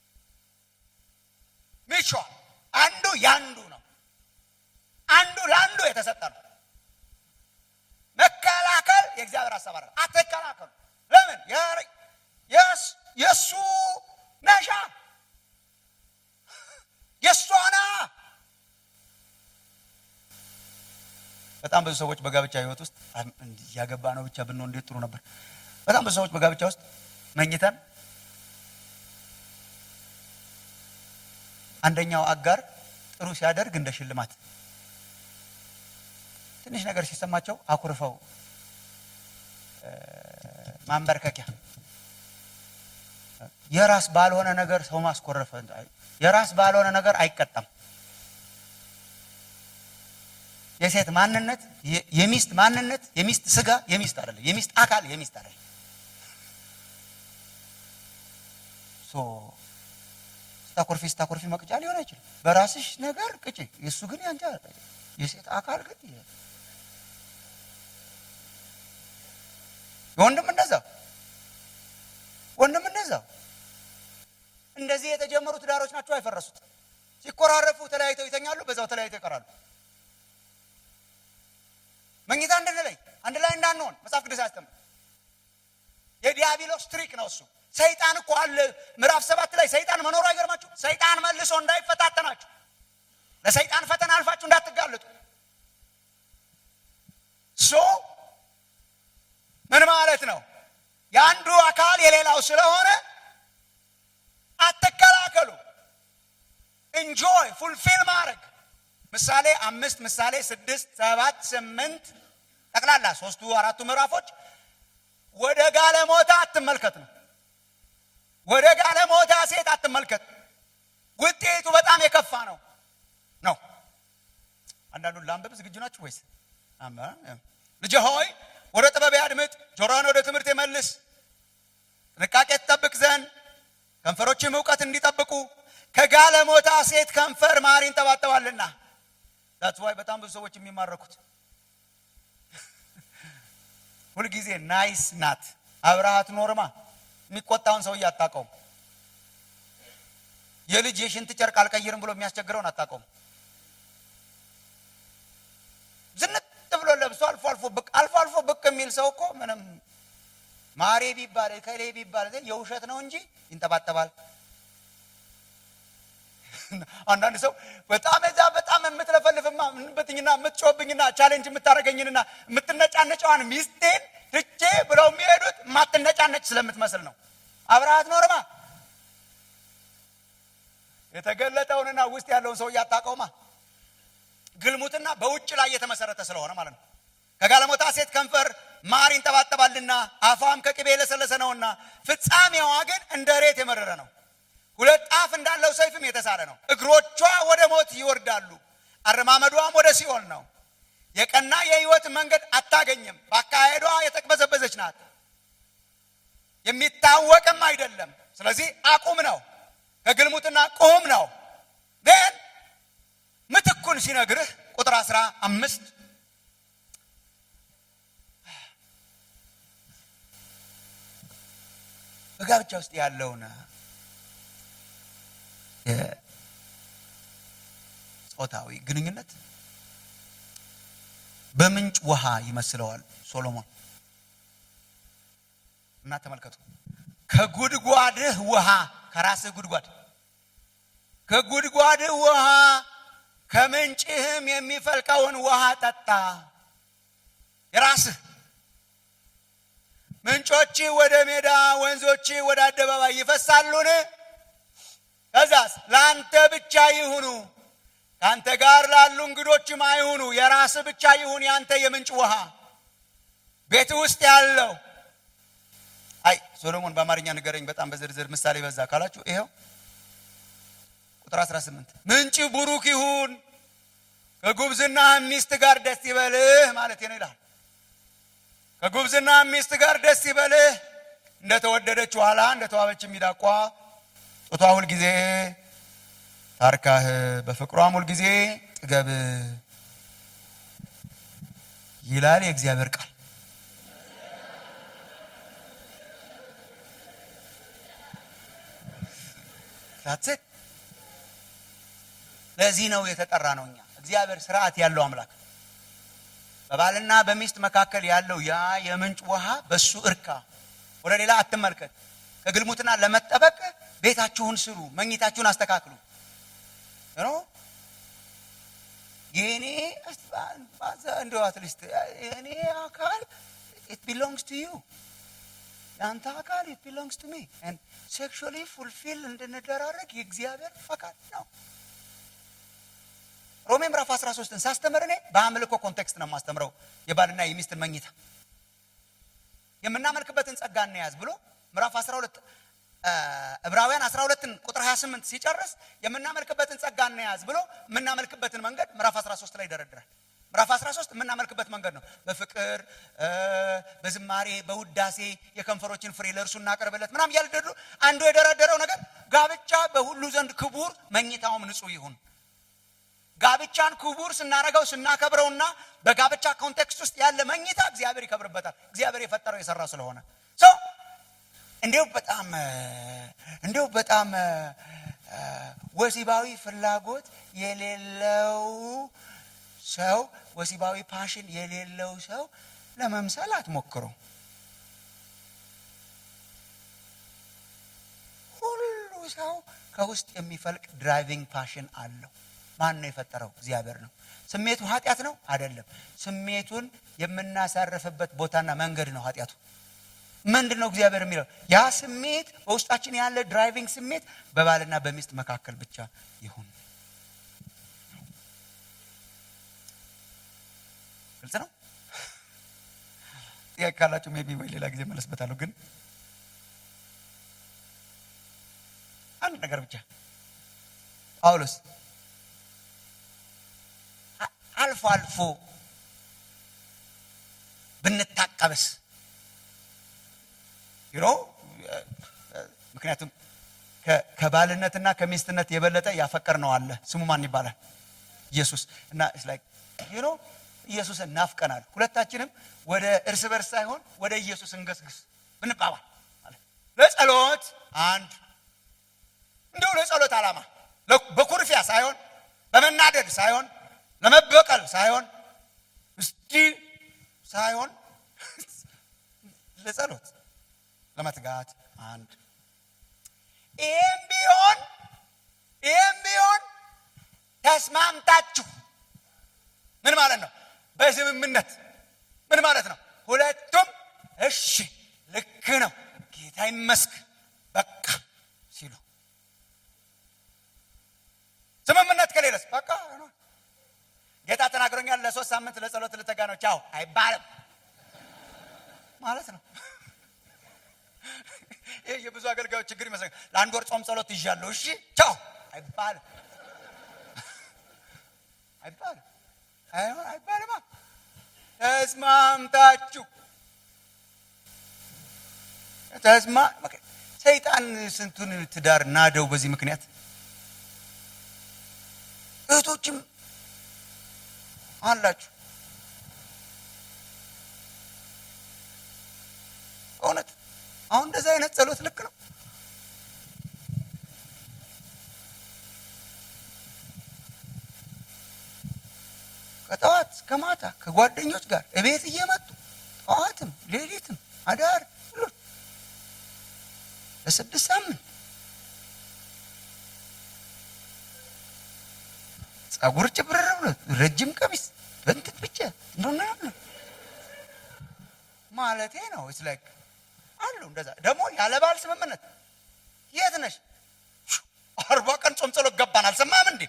ሚቹዋል አንዱ ያንዱ ነው። አንዱ ለአንዱ የተሰጠ ነው። መከላከል የእግዚአብሔር ሀሳብ አለ። አትከላከሉ። ለምን የእሱ ነሻ የእሷና በጣም ብዙ ሰዎች በጋብቻ ህይወት ውስጥ እያገባ ነው ብቻ ብንሆን እንዴት ጥሩ ነበር። በጣም ብዙ ሰዎች በጋብቻ ውስጥ መኝተን አንደኛው አጋር ጥሩ ሲያደርግ እንደ ሽልማት ትንሽ ነገር ሲሰማቸው አኩርፈው ማንበርከኪያ የራስ ባልሆነ ነገር ሰው ማስኮረፈ የራስ ባልሆነ ነገር አይቀጣም። የሴት ማንነት የሚስት ማንነት የሚስት ስጋ የሚስት አይደለም። የሚስት አካል የሚስት አይደለም። ስታኮርፊ ስታኮርፊ መቅጫ ሊሆን አይችልም። በራስሽ ነገር ቅጪ። የእሱ ግን ያንቺ የሴት አካል ግን ወንድም እንደዛው ወንድም እንደዛው እንደዚህ የተጀመሩ ትዳሮች ናቸው አይፈረሱት። ሲኮራረፉ ተለያይተው ይተኛሉ፣ በዛው ተለያይተው ይቀራሉ። መኝታ እንድንለይ አንድ ላይ እንዳንሆን መጽሐፍ ቅዱስ አያስተምር። የዲያብሎስ ትሪክ ነው እሱ። ሰይጣን እኮ አለ። ምዕራፍ ሰባት ላይ ሰይጣን መኖሩ አይገርማችሁ? ሰይጣን መልሶ እንዳይፈታተናችሁ ለሰይጣን ፈተና አልፋችሁ እንዳትጋለጡ ሶ ምን ማለት ነው? የአንዱ አካል የሌላው ስለሆነ አትከላከሉ። ኢንጆይ ፉልፊል ማድረግ ምሳሌ አምስት ምሳሌ ስድስት ሰባት ስምንት ጠቅላላ ሶስቱ አራቱ ምዕራፎች ወደ ጋለሞታ አትመልከት ነው። ወደ ጋለሞታ ሴት አትመልከት፣ ውጤቱ በጣም የከፋ ነው ነው። አንዳንዱን ለአንበብ ዝግጁ ናችሁ ወይስ? ልጄ ሆይ ወደ ጥበብ አድምጥ፣ ጆሮህን ወደ ትምህርት የመልስ፣ ጥንቃቄ ትጠብቅ ዘንድ ከንፈሮችም እውቀት እንዲጠብቁ ከጋለሞታ ሴት ከንፈር ማር ይንጠባጠባልና። ዛትስ ዋይ በጣም ብዙ ሰዎች የሚማረኩት ሁልጊዜ ናይስ ናት። አብረሃት ኖርማ የሚቆጣውን ሰውዬ አታውቀውም። የልጅ የሽንት ጨርቅ አልቀይርም ብሎ የሚያስቸግረውን አታውቀውም። ዝንጥ ብሎ ለብሶ አልፎ አልፎ ብቅ አልፎ አልፎ ብቅ የሚል ሰው እኮ ምንም ማሬ ቢባል ከሌ ቢባል የውሸት ነው እንጂ ይንጠባጠባል። አንዳንድ ሰው በጣም እዛ በጣም የምትለፈልፍማ ምንበትኝና የምትጮህብኝና ቻሌንጅ የምታደርገኝንና የምትነጫነጨዋን ሚስቴን ትቼ ብለው የሚሄዱት የማትነጫነጭ ስለምትመስል ነው። አብረሃት ኖርማ የተገለጠውንና ውስጥ ያለውን ሰው እያታቀውማ ግልሙትና በውጭ ላይ የተመሰረተ ስለሆነ ማለት ነው። ከጋለሞታ ሴት ከንፈር ማር ይንጠባጠባልና አፏም ከቅቤ የለሰለሰ ነውና ፍጻሜዋ ግን እንደ ሬት የመረረ ነው። ሁለት አፍ እንዳለው ሰይፍም የተሳለ ነው። እግሮቿ ወደ ሞት ይወርዳሉ፣ አረማመዷም ወደ ሲኦል ነው። የቀና የሕይወት መንገድ አታገኝም። በአካሄዷ የተቅበዘበዘች ናት፣ የሚታወቅም አይደለም። ስለዚህ አቁም ነው፣ ከግልሙትና ቁም ነው። ግን ምትኩን ሲነግርህ ቁጥር አስራ አምስት በጋብቻ ውስጥ ያለውን የጾታዊ ግንኙነት በምንጭ ውሃ ይመስለዋል ሶሎሞን። እና ተመልከቱ፣ ከጉድጓድህ ውሃ ከራስህ ጉድጓድ ከጉድጓድህ ውሃ ከምንጭህም የሚፈልቀውን ውሃ ጠጣ። የራስህ ምንጮች ወደ ሜዳ ወንዞች ወደ አደባባይ ይፈሳሉን? ከዛስ ለአንተ ብቻ ይሁኑ፣ ከአንተ ጋር ላሉ እንግዶችም አይሁኑ። የራስህ ብቻ ይሁን የአንተ የምንጭ ውሃ ቤት ውስጥ ያለው። አይ ሶሎሞን በአማርኛ ንገረኝ፣ በጣም በዝርዝር ምሳሌ በዛ ካላችሁ ይኸው ቁጥር 18 ምንጭ ቡሩክ ይሁን፣ ከጉብዝና ሚስት ጋር ደስ ይበልህ ማለት ነው ይላል። ከጉብዝና ሚስት ጋር ደስ ይበልህ፣ እንደተወደደች ኋላ እንደተዋበች ሚዳቋ ጡቷ ሁልጊዜ ታርካህ፣ በፍቅሯም ሁልጊዜ ጥገብ ይላል የእግዚአብሔር ቃል። ዳትት ለዚህ ነው የተጠራ ነው። እኛ እግዚአብሔር ስርዓት ያለው አምላክ በባልና በሚስት መካከል ያለው ያ የምንጭ ውሃ በሱ እርካ፣ ወደ ሌላ አትመልከት። ከግልሙትና ለመጠበቅ ቤታችሁን ስሩ፣ መኝታችሁን አስተካክሉ። የእኔ እንደው አትሊስት የእኔ አካል ኢት ቢሎንግስ ቱ ዩ የአንተ አካል ኢት ቢሎንግስ ቱ ሚ ሴክሹዋሊ ፉልፊል እንድንደራረግ የእግዚአብሔር ፈቃድ ነው። ሮሜ ምዕራፍ 13ን ሳስተምር እኔ በአምልኮ ኮንቴክስት ነው የማስተምረው። የባልና የሚስትን መኝታ የምናመልክበትን ጸጋ እንያዝ ብሎ ምዕራፍ 12 ዕብራውያን 12ን ቁጥር 28 ሲጨርስ የምናመልክበትን ጸጋ እንያዝ ብሎ የምናመልክበትን መንገድ ምዕራፍ 13 ላይ ይደረድራል። ምዕራፍ 13 የምናመልክበት መንገድ ነው። በፍቅር በዝማሬ በውዳሴ የከንፈሮችን ፍሬ ለእርሱ እናቀርብለት ምናም እያልደዱ አንዱ የደረደረው ነገር ጋብቻ በሁሉ ዘንድ ክቡር መኝታውም ንጹሕ ይሁን። ጋብቻን ክቡር ስናረገው ስናከብረውና በጋብቻ ኮንቴክስት ውስጥ ያለ መኝታ እግዚአብሔር ይከብርበታል። እግዚአብሔር የፈጠረው የሰራ ስለሆነ ሰው እንዲሁ በጣም እንዲሁ በጣም ወሲባዊ ፍላጎት የሌለው ሰው ወሲባዊ ፓሽን የሌለው ሰው ለመምሰል አትሞክሩ። ሁሉ ሰው ከውስጥ የሚፈልቅ ድራይቪንግ ፓሽን አለው። ማን ነው የፈጠረው? እግዚአብሔር ነው። ስሜቱ ኃጢአት ነው አይደለም። ስሜቱን የምናሳርፍበት ቦታና መንገድ ነው ኃጢአቱ። ምንድን ነው እግዚአብሔር የሚለው? ያ ስሜት በውስጣችን ያለ ድራይቪንግ ስሜት በባልና በሚስት መካከል ብቻ ይሁን። ግልጽ ነው። ጥያቄ ካላችሁ ሜቢ ወይ ሌላ ጊዜ መለስበታለሁ። ግን አንድ ነገር ብቻ ጳውሎስ አልፎ አልፎ ብንታቀብስ ዩኖ ምክንያቱም ከባልነትና ከሚስትነት የበለጠ ያፈቀር ነው አለ። ስሙ ማን ይባላል? ኢየሱስ እና ዩኖ ኢየሱስን ናፍቀናል። ሁለታችንም ወደ እርስ በርስ ሳይሆን ወደ ኢየሱስ እንገስግስ ብንባባል ለጸሎት አንድ እንዲሁ ለጸሎት ዓላማ በኩርፊያ ሳይሆን በመናደድ ሳይሆን ለመበቀል ሳይሆን እስቲ ሳይሆን ለጸሎት ለመትጋት አንድ ይህም ቢሆን ይህም ቢሆን ተስማምታችሁ ምን ማለት ነው? በስምምነት ምን ማለት ነው? ሁለቱም እሺ ልክ ነው ጌታ ይመስክ በቃ ሲሉ ስምምነት ከሌለስ በቃ ተናግሮኛል ለሶስት ሳምንት ለጸሎት ልተጋ ነው ቻው አይባልም ማለት ነው ይህ የብዙ አገልጋዮች ችግር ይመስለኛል ለአንድ ወር ጾም ጸሎት ይዣለሁ እሺ ቻው አይባልም አይባልም አይሆን አይባልማ ተስማምታችሁ ተስማ ሰይጣን ስንቱን ትዳር ናደው በዚህ ምክንያት እህቶችም አላችሁ እውነት አሁን እንደዚህ አይነት ጸሎት ልክ ነው ከጠዋት እስከ ማታ ከጓደኞች ጋር እቤት እየመጡ ጠዋትም ሌሊትም አዳር ሁሉ ለስድስት ሳምንት ጸጉር ጭብርር ብሎ ረጅም ቀሚስ በንትን ብቻ እንደሆነ ማለቴ ነው ስ ላይክ አሉ እንደዛ ደግሞ ያለ ባል ስምምነት የት ነሽ አርባ ቀን ጾም ጸሎት ገባን አልሰማም እንዴ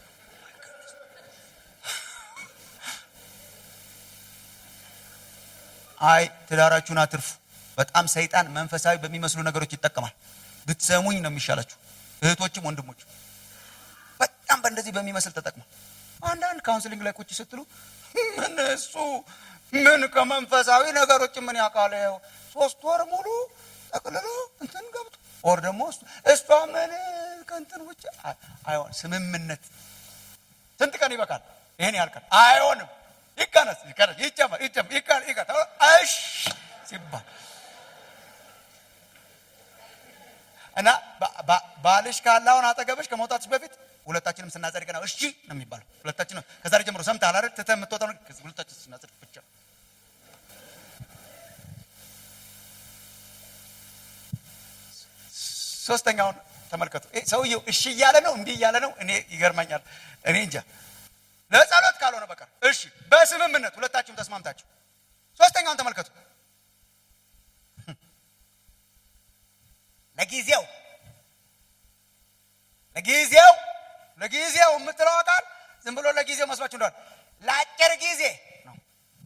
አይ ትዳራችሁን አትርፉ በጣም ሰይጣን መንፈሳዊ በሚመስሉ ነገሮች ይጠቀማል ብትሰሙኝ ነው የሚሻላችሁ እህቶችም ወንድሞች በጣም በእንደዚህ በሚመስል ተጠቅሟል አንዳንድ ካውንስሊንግ ላይ ቁጭ ስትሉ ምን እሱ ምን ከመንፈሳዊ ነገሮች ምን ያውቃል ሶስት ወር ሙሉ ጠቅልሎ እንትን ገብቶ ወር ደግሞ እሷ ምን ከእንትን ውጭ አይሆን ስምምነት ስንት ቀን ይበቃል ይህን ያህል ቀን አይሆንም ይቀነስ ይቀነስ ይጨመር ይጨመር ይቀር ይቀር እሺ ሲባል እና ባልሽ ካለ አሁን አጠገብሽ ከመውጣትሽ በፊት ሁለታችንም ስናጸድቅ ነው እሺ ነው የሚባለው ሁለታችን ከዛሬ ጀምሮ ሰምተሃል አይደል ትተህ የምትወጣው ሁለታችን ስናጸድቅ ብቻ ሶስተኛውን ተመልከቱ ሰውየው እሺ እያለ ነው እንዲህ እያለ ነው እኔ ይገርመኛል እኔ እንጃ ለጸሎት ካልሆነ በቀር እሺ በስምምነት ሁለታችሁም ተስማምታችሁ ሶስተኛውን ተመልከቱ ለጊዜው ለጊዜው ለጊዜው የምትለው ቃል ዝም ብሎ ለጊዜው መስሏችሁ እንደሆነ ለአጭር ጊዜ ነው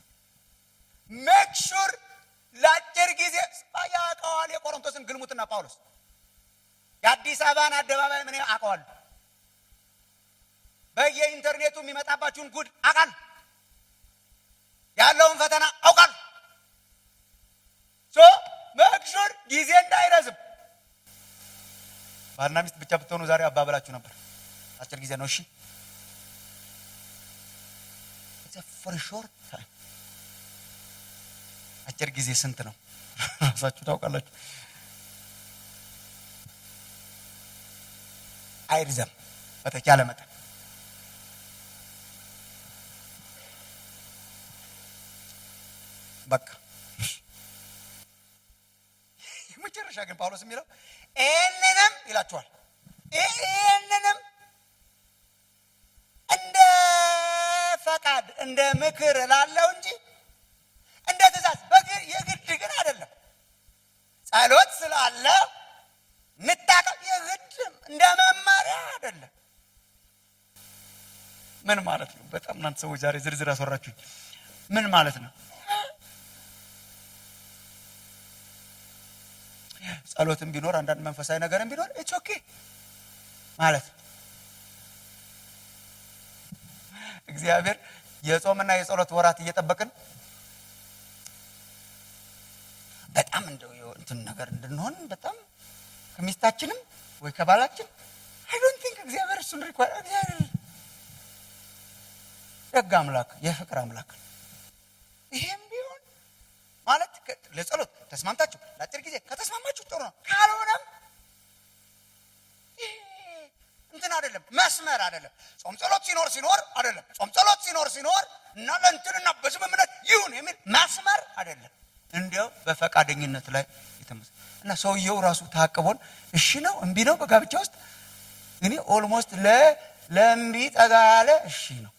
ሜክ ሹር ለአጭር ጊዜ ያውቀዋል የቆሮንቶስን ግልሙትና ጳውሎስ የአዲስ አበባን አደባባይ ምን አውቀዋል በየኢንተርኔቱ የሚመጣባችሁን ጉድ አውቃል ያለውን ፈተና አውቃል ሶ መክሹር ጊዜ እንዳይረዝም ባልና ሚስት ብቻ ብትሆኑ ዛሬ አባበላችሁ ነበር አጭር ጊዜ ነው እሺ ፎር ሾርት ታይም አጭር ጊዜ ስንት ነው ራሳችሁ ታውቃላችሁ አይርዘም በተቻለ መጠን በቃ የመጨረሻ ግን ጳውሎስ የሚለው ይህንንም ይላችኋል ይህንንም እንደ ፈቃድ እንደ ምክር ላለው እንጂ እንደ ትእዛዝ የግድ ግን አይደለም ጸሎት ስላለ ንታቀም የግድ እንደ መመሪያ አይደለም ምን ማለት ነው በጣም እናንተ ሰዎች ዛሬ ዝርዝር አስወራችሁኝ ምን ማለት ነው ጸሎትም ቢኖር አንዳንድ መንፈሳዊ ነገርም ቢኖር ኢትስ ኦኬ ማለት ነው እግዚአብሔር የጾምና የጸሎት ወራት እየጠበቅን በጣም እንደው እንትን ነገር እንድንሆን በጣም ከሚስታችንም ወይ ከባላችን አይ ዶንት ቲንክ እግዚአብሔር እሱን ሪኳር እግዚአብሔር ደግ አምላክ የፍቅር አምላክ ይሄም ቢሆን ማለት ለጸሎት ተስማምታችሁ ለአጭር ጊዜ ከተስማማችሁ ጥሩ ነው ካልሆነም እንትን አይደለም መስመር አይደለም ጾም ጸሎት ሲኖር ሲኖር አይደለም ጾም ጸሎት ሲኖር ሲኖር እና ለእንትንና በስምምነት ይሁን የሚል መስመር አይደለም እንዲያው በፈቃደኝነት ላይ የተመሰ እና ሰውየው ራሱ ታቅቦን እሺ ነው እምቢ ነው በጋብቻ ውስጥ እኔ ኦልሞስት ለ ለእምቢ ጠጋ ያለ እሺ ነው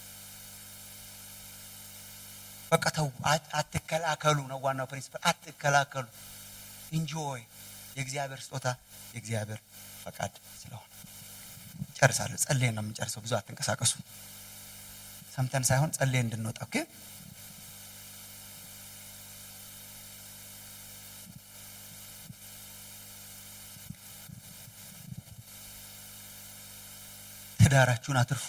በቃ ተው አትከላከሉ ነው ዋናው ፕሪንሲፕል አትከላከሉ ኢንጆይ የእግዚአብሔር ስጦታ የእግዚአብሔር ፈቃድ ስለሆነ ጨርሳለሁ ጸልየን ነው የምንጨርሰው ብዙ አትንቀሳቀሱ ሰምተን ሳይሆን ጸልየን እንድንወጣ ኦኬ ትዳራችሁን አትርፉ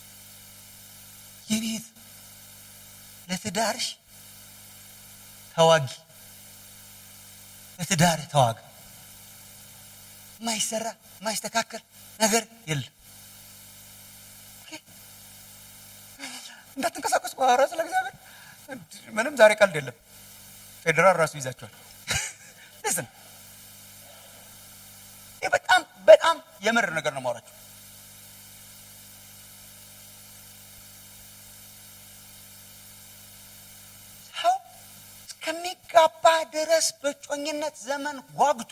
የኔት ለትዳርሽ ተዋጊ ለትዳር ተዋጋ ማይሰራ ማይስተካከል ነገር የለም እንዳትንቀሳቀሱ ኧረ ስለ እግዚአብሔር ምንም ዛሬ ቀልድ የለም ፌዴራል ራሱ ይዛቸዋል ልስን ይህ በጣም በጣም የምር ነገር ነው ማውራቸው ሰው እስከሚጋባ ድረስ በጮኝነት ዘመን ጓጉቶ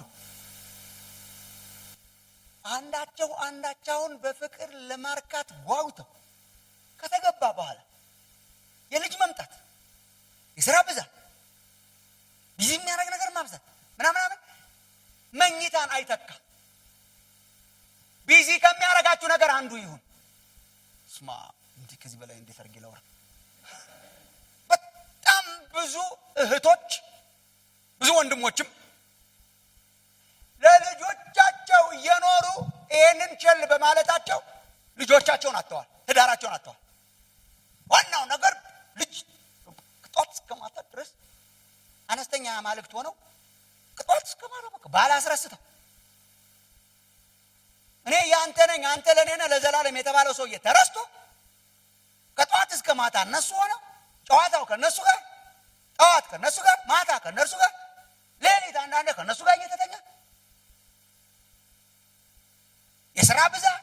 አንዳቸው አንዳቸውን በፍቅር ለማርካት ጓጉተው ከተገባ በኋላ የልጅ መምጣት የስራ ብዛት ቢዚ የሚያደርግ ነገር ማብዛት ምናምናምን መኝታን አይተካ ቢዚ ከሚያደርጋችሁ ነገር አንዱ ይሁን ስማ እንዲህ ከዚህ በላይ እንዴት አድርጌ ላውራ በጣም ብዙ እህቶች ብዙ ወንድሞችም ለልጆቻቸው እየኖሩ ይህንን ቸል በማለታቸው ልጆቻቸውን አጥተዋል ትዳራቸውን አጥተዋል ዋናው ነገር ልጅ ቅጧት እስከ ማታ ድረስ አነስተኛ ማልክት ሆነው ቅጧት እስከ ማታ በቃ ባለ አስረስተው እኔ የአንተ ነኝ አንተ ለእኔ ነህ ለዘላለም የተባለው ሰውዬ ተረስቶ ከጠዋት እስከ ማታ እነሱ ሆነው ጨዋታው ከእነሱ ጋር ጠዋት ከእነሱ ጋር ማታ ከእነርሱ ጋር ሌሊት አንዳንዴ ከእነሱ ጋር እየተተኛ የስራ ብዛት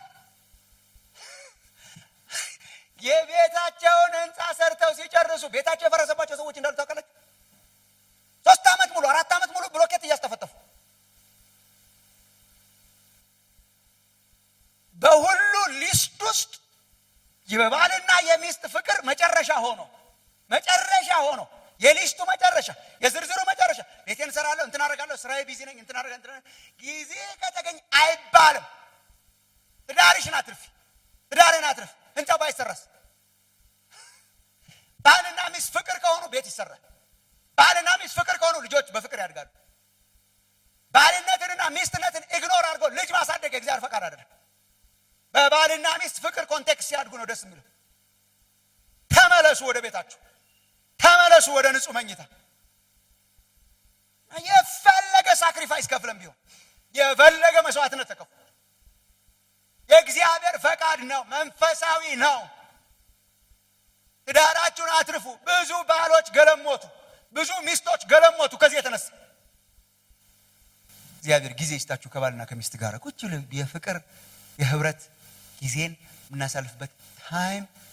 የቤታቸውን ህንፃ ሰርተው ሲጨርሱ ቤታቸው የፈረሰባቸው ሰዎች እንዳሉ ታውቃለች ሶስት ዓመት ሙሉ አራት ዓመት ሙሉ ብሎኬት እያስጠፈጠፉ በሁሉ ሊስት ውስጥ የባልና የሚስት ፍቅር መጨረሻ ሆኖ መጨረሻ ሆኖ የሊስቱ መጨረሻ የዝርዝሩ መጨረሻ ቤቴን እሰራለሁ እንትን አደርጋለሁ ስራዬ ቢዚ ነኝ እንትን አደርጋ እንትን ጊዜ ከተገኘ አይባልም ትዳርሽን አትርፊ ትዳርን አትርፍ ህንፃ ባይሰራስ ባልና ሚስት ፍቅር ከሆኑ ቤት ይሰራል ባልና ሚስት ፍቅር ከሆኑ ልጆች በፍቅር ያድጋሉ ባልነትንና ሚስትነትን ኢግኖር አድርጎ ልጅ ማሳደግ የእግዚአብሔር ፈቃድ አይደለም በባልና ሚስት ፍቅር ኮንቴክስት ሲያድጉ ነው ደስ የሚለው ተመለሱ ወደ ቤታችሁ ተመለሱ ወደ ንጹህ መኝታ የፈለገ ሳክሪፋይስ ከፍለም ቢሆን የፈለገ መስዋዕትነት ተከፉ የእግዚአብሔር ፈቃድ ነው መንፈሳዊ ነው ትዳራችሁን አትርፉ ብዙ ባሎች ገለሞቱ ብዙ ሚስቶች ገለሞቱ ከዚህ የተነሳ እግዚአብሔር ጊዜ ይስጣችሁ ከባልና ከሚስት ጋር ቁጭ የፍቅር የህብረት ጊዜን የምናሳልፍበት ታይም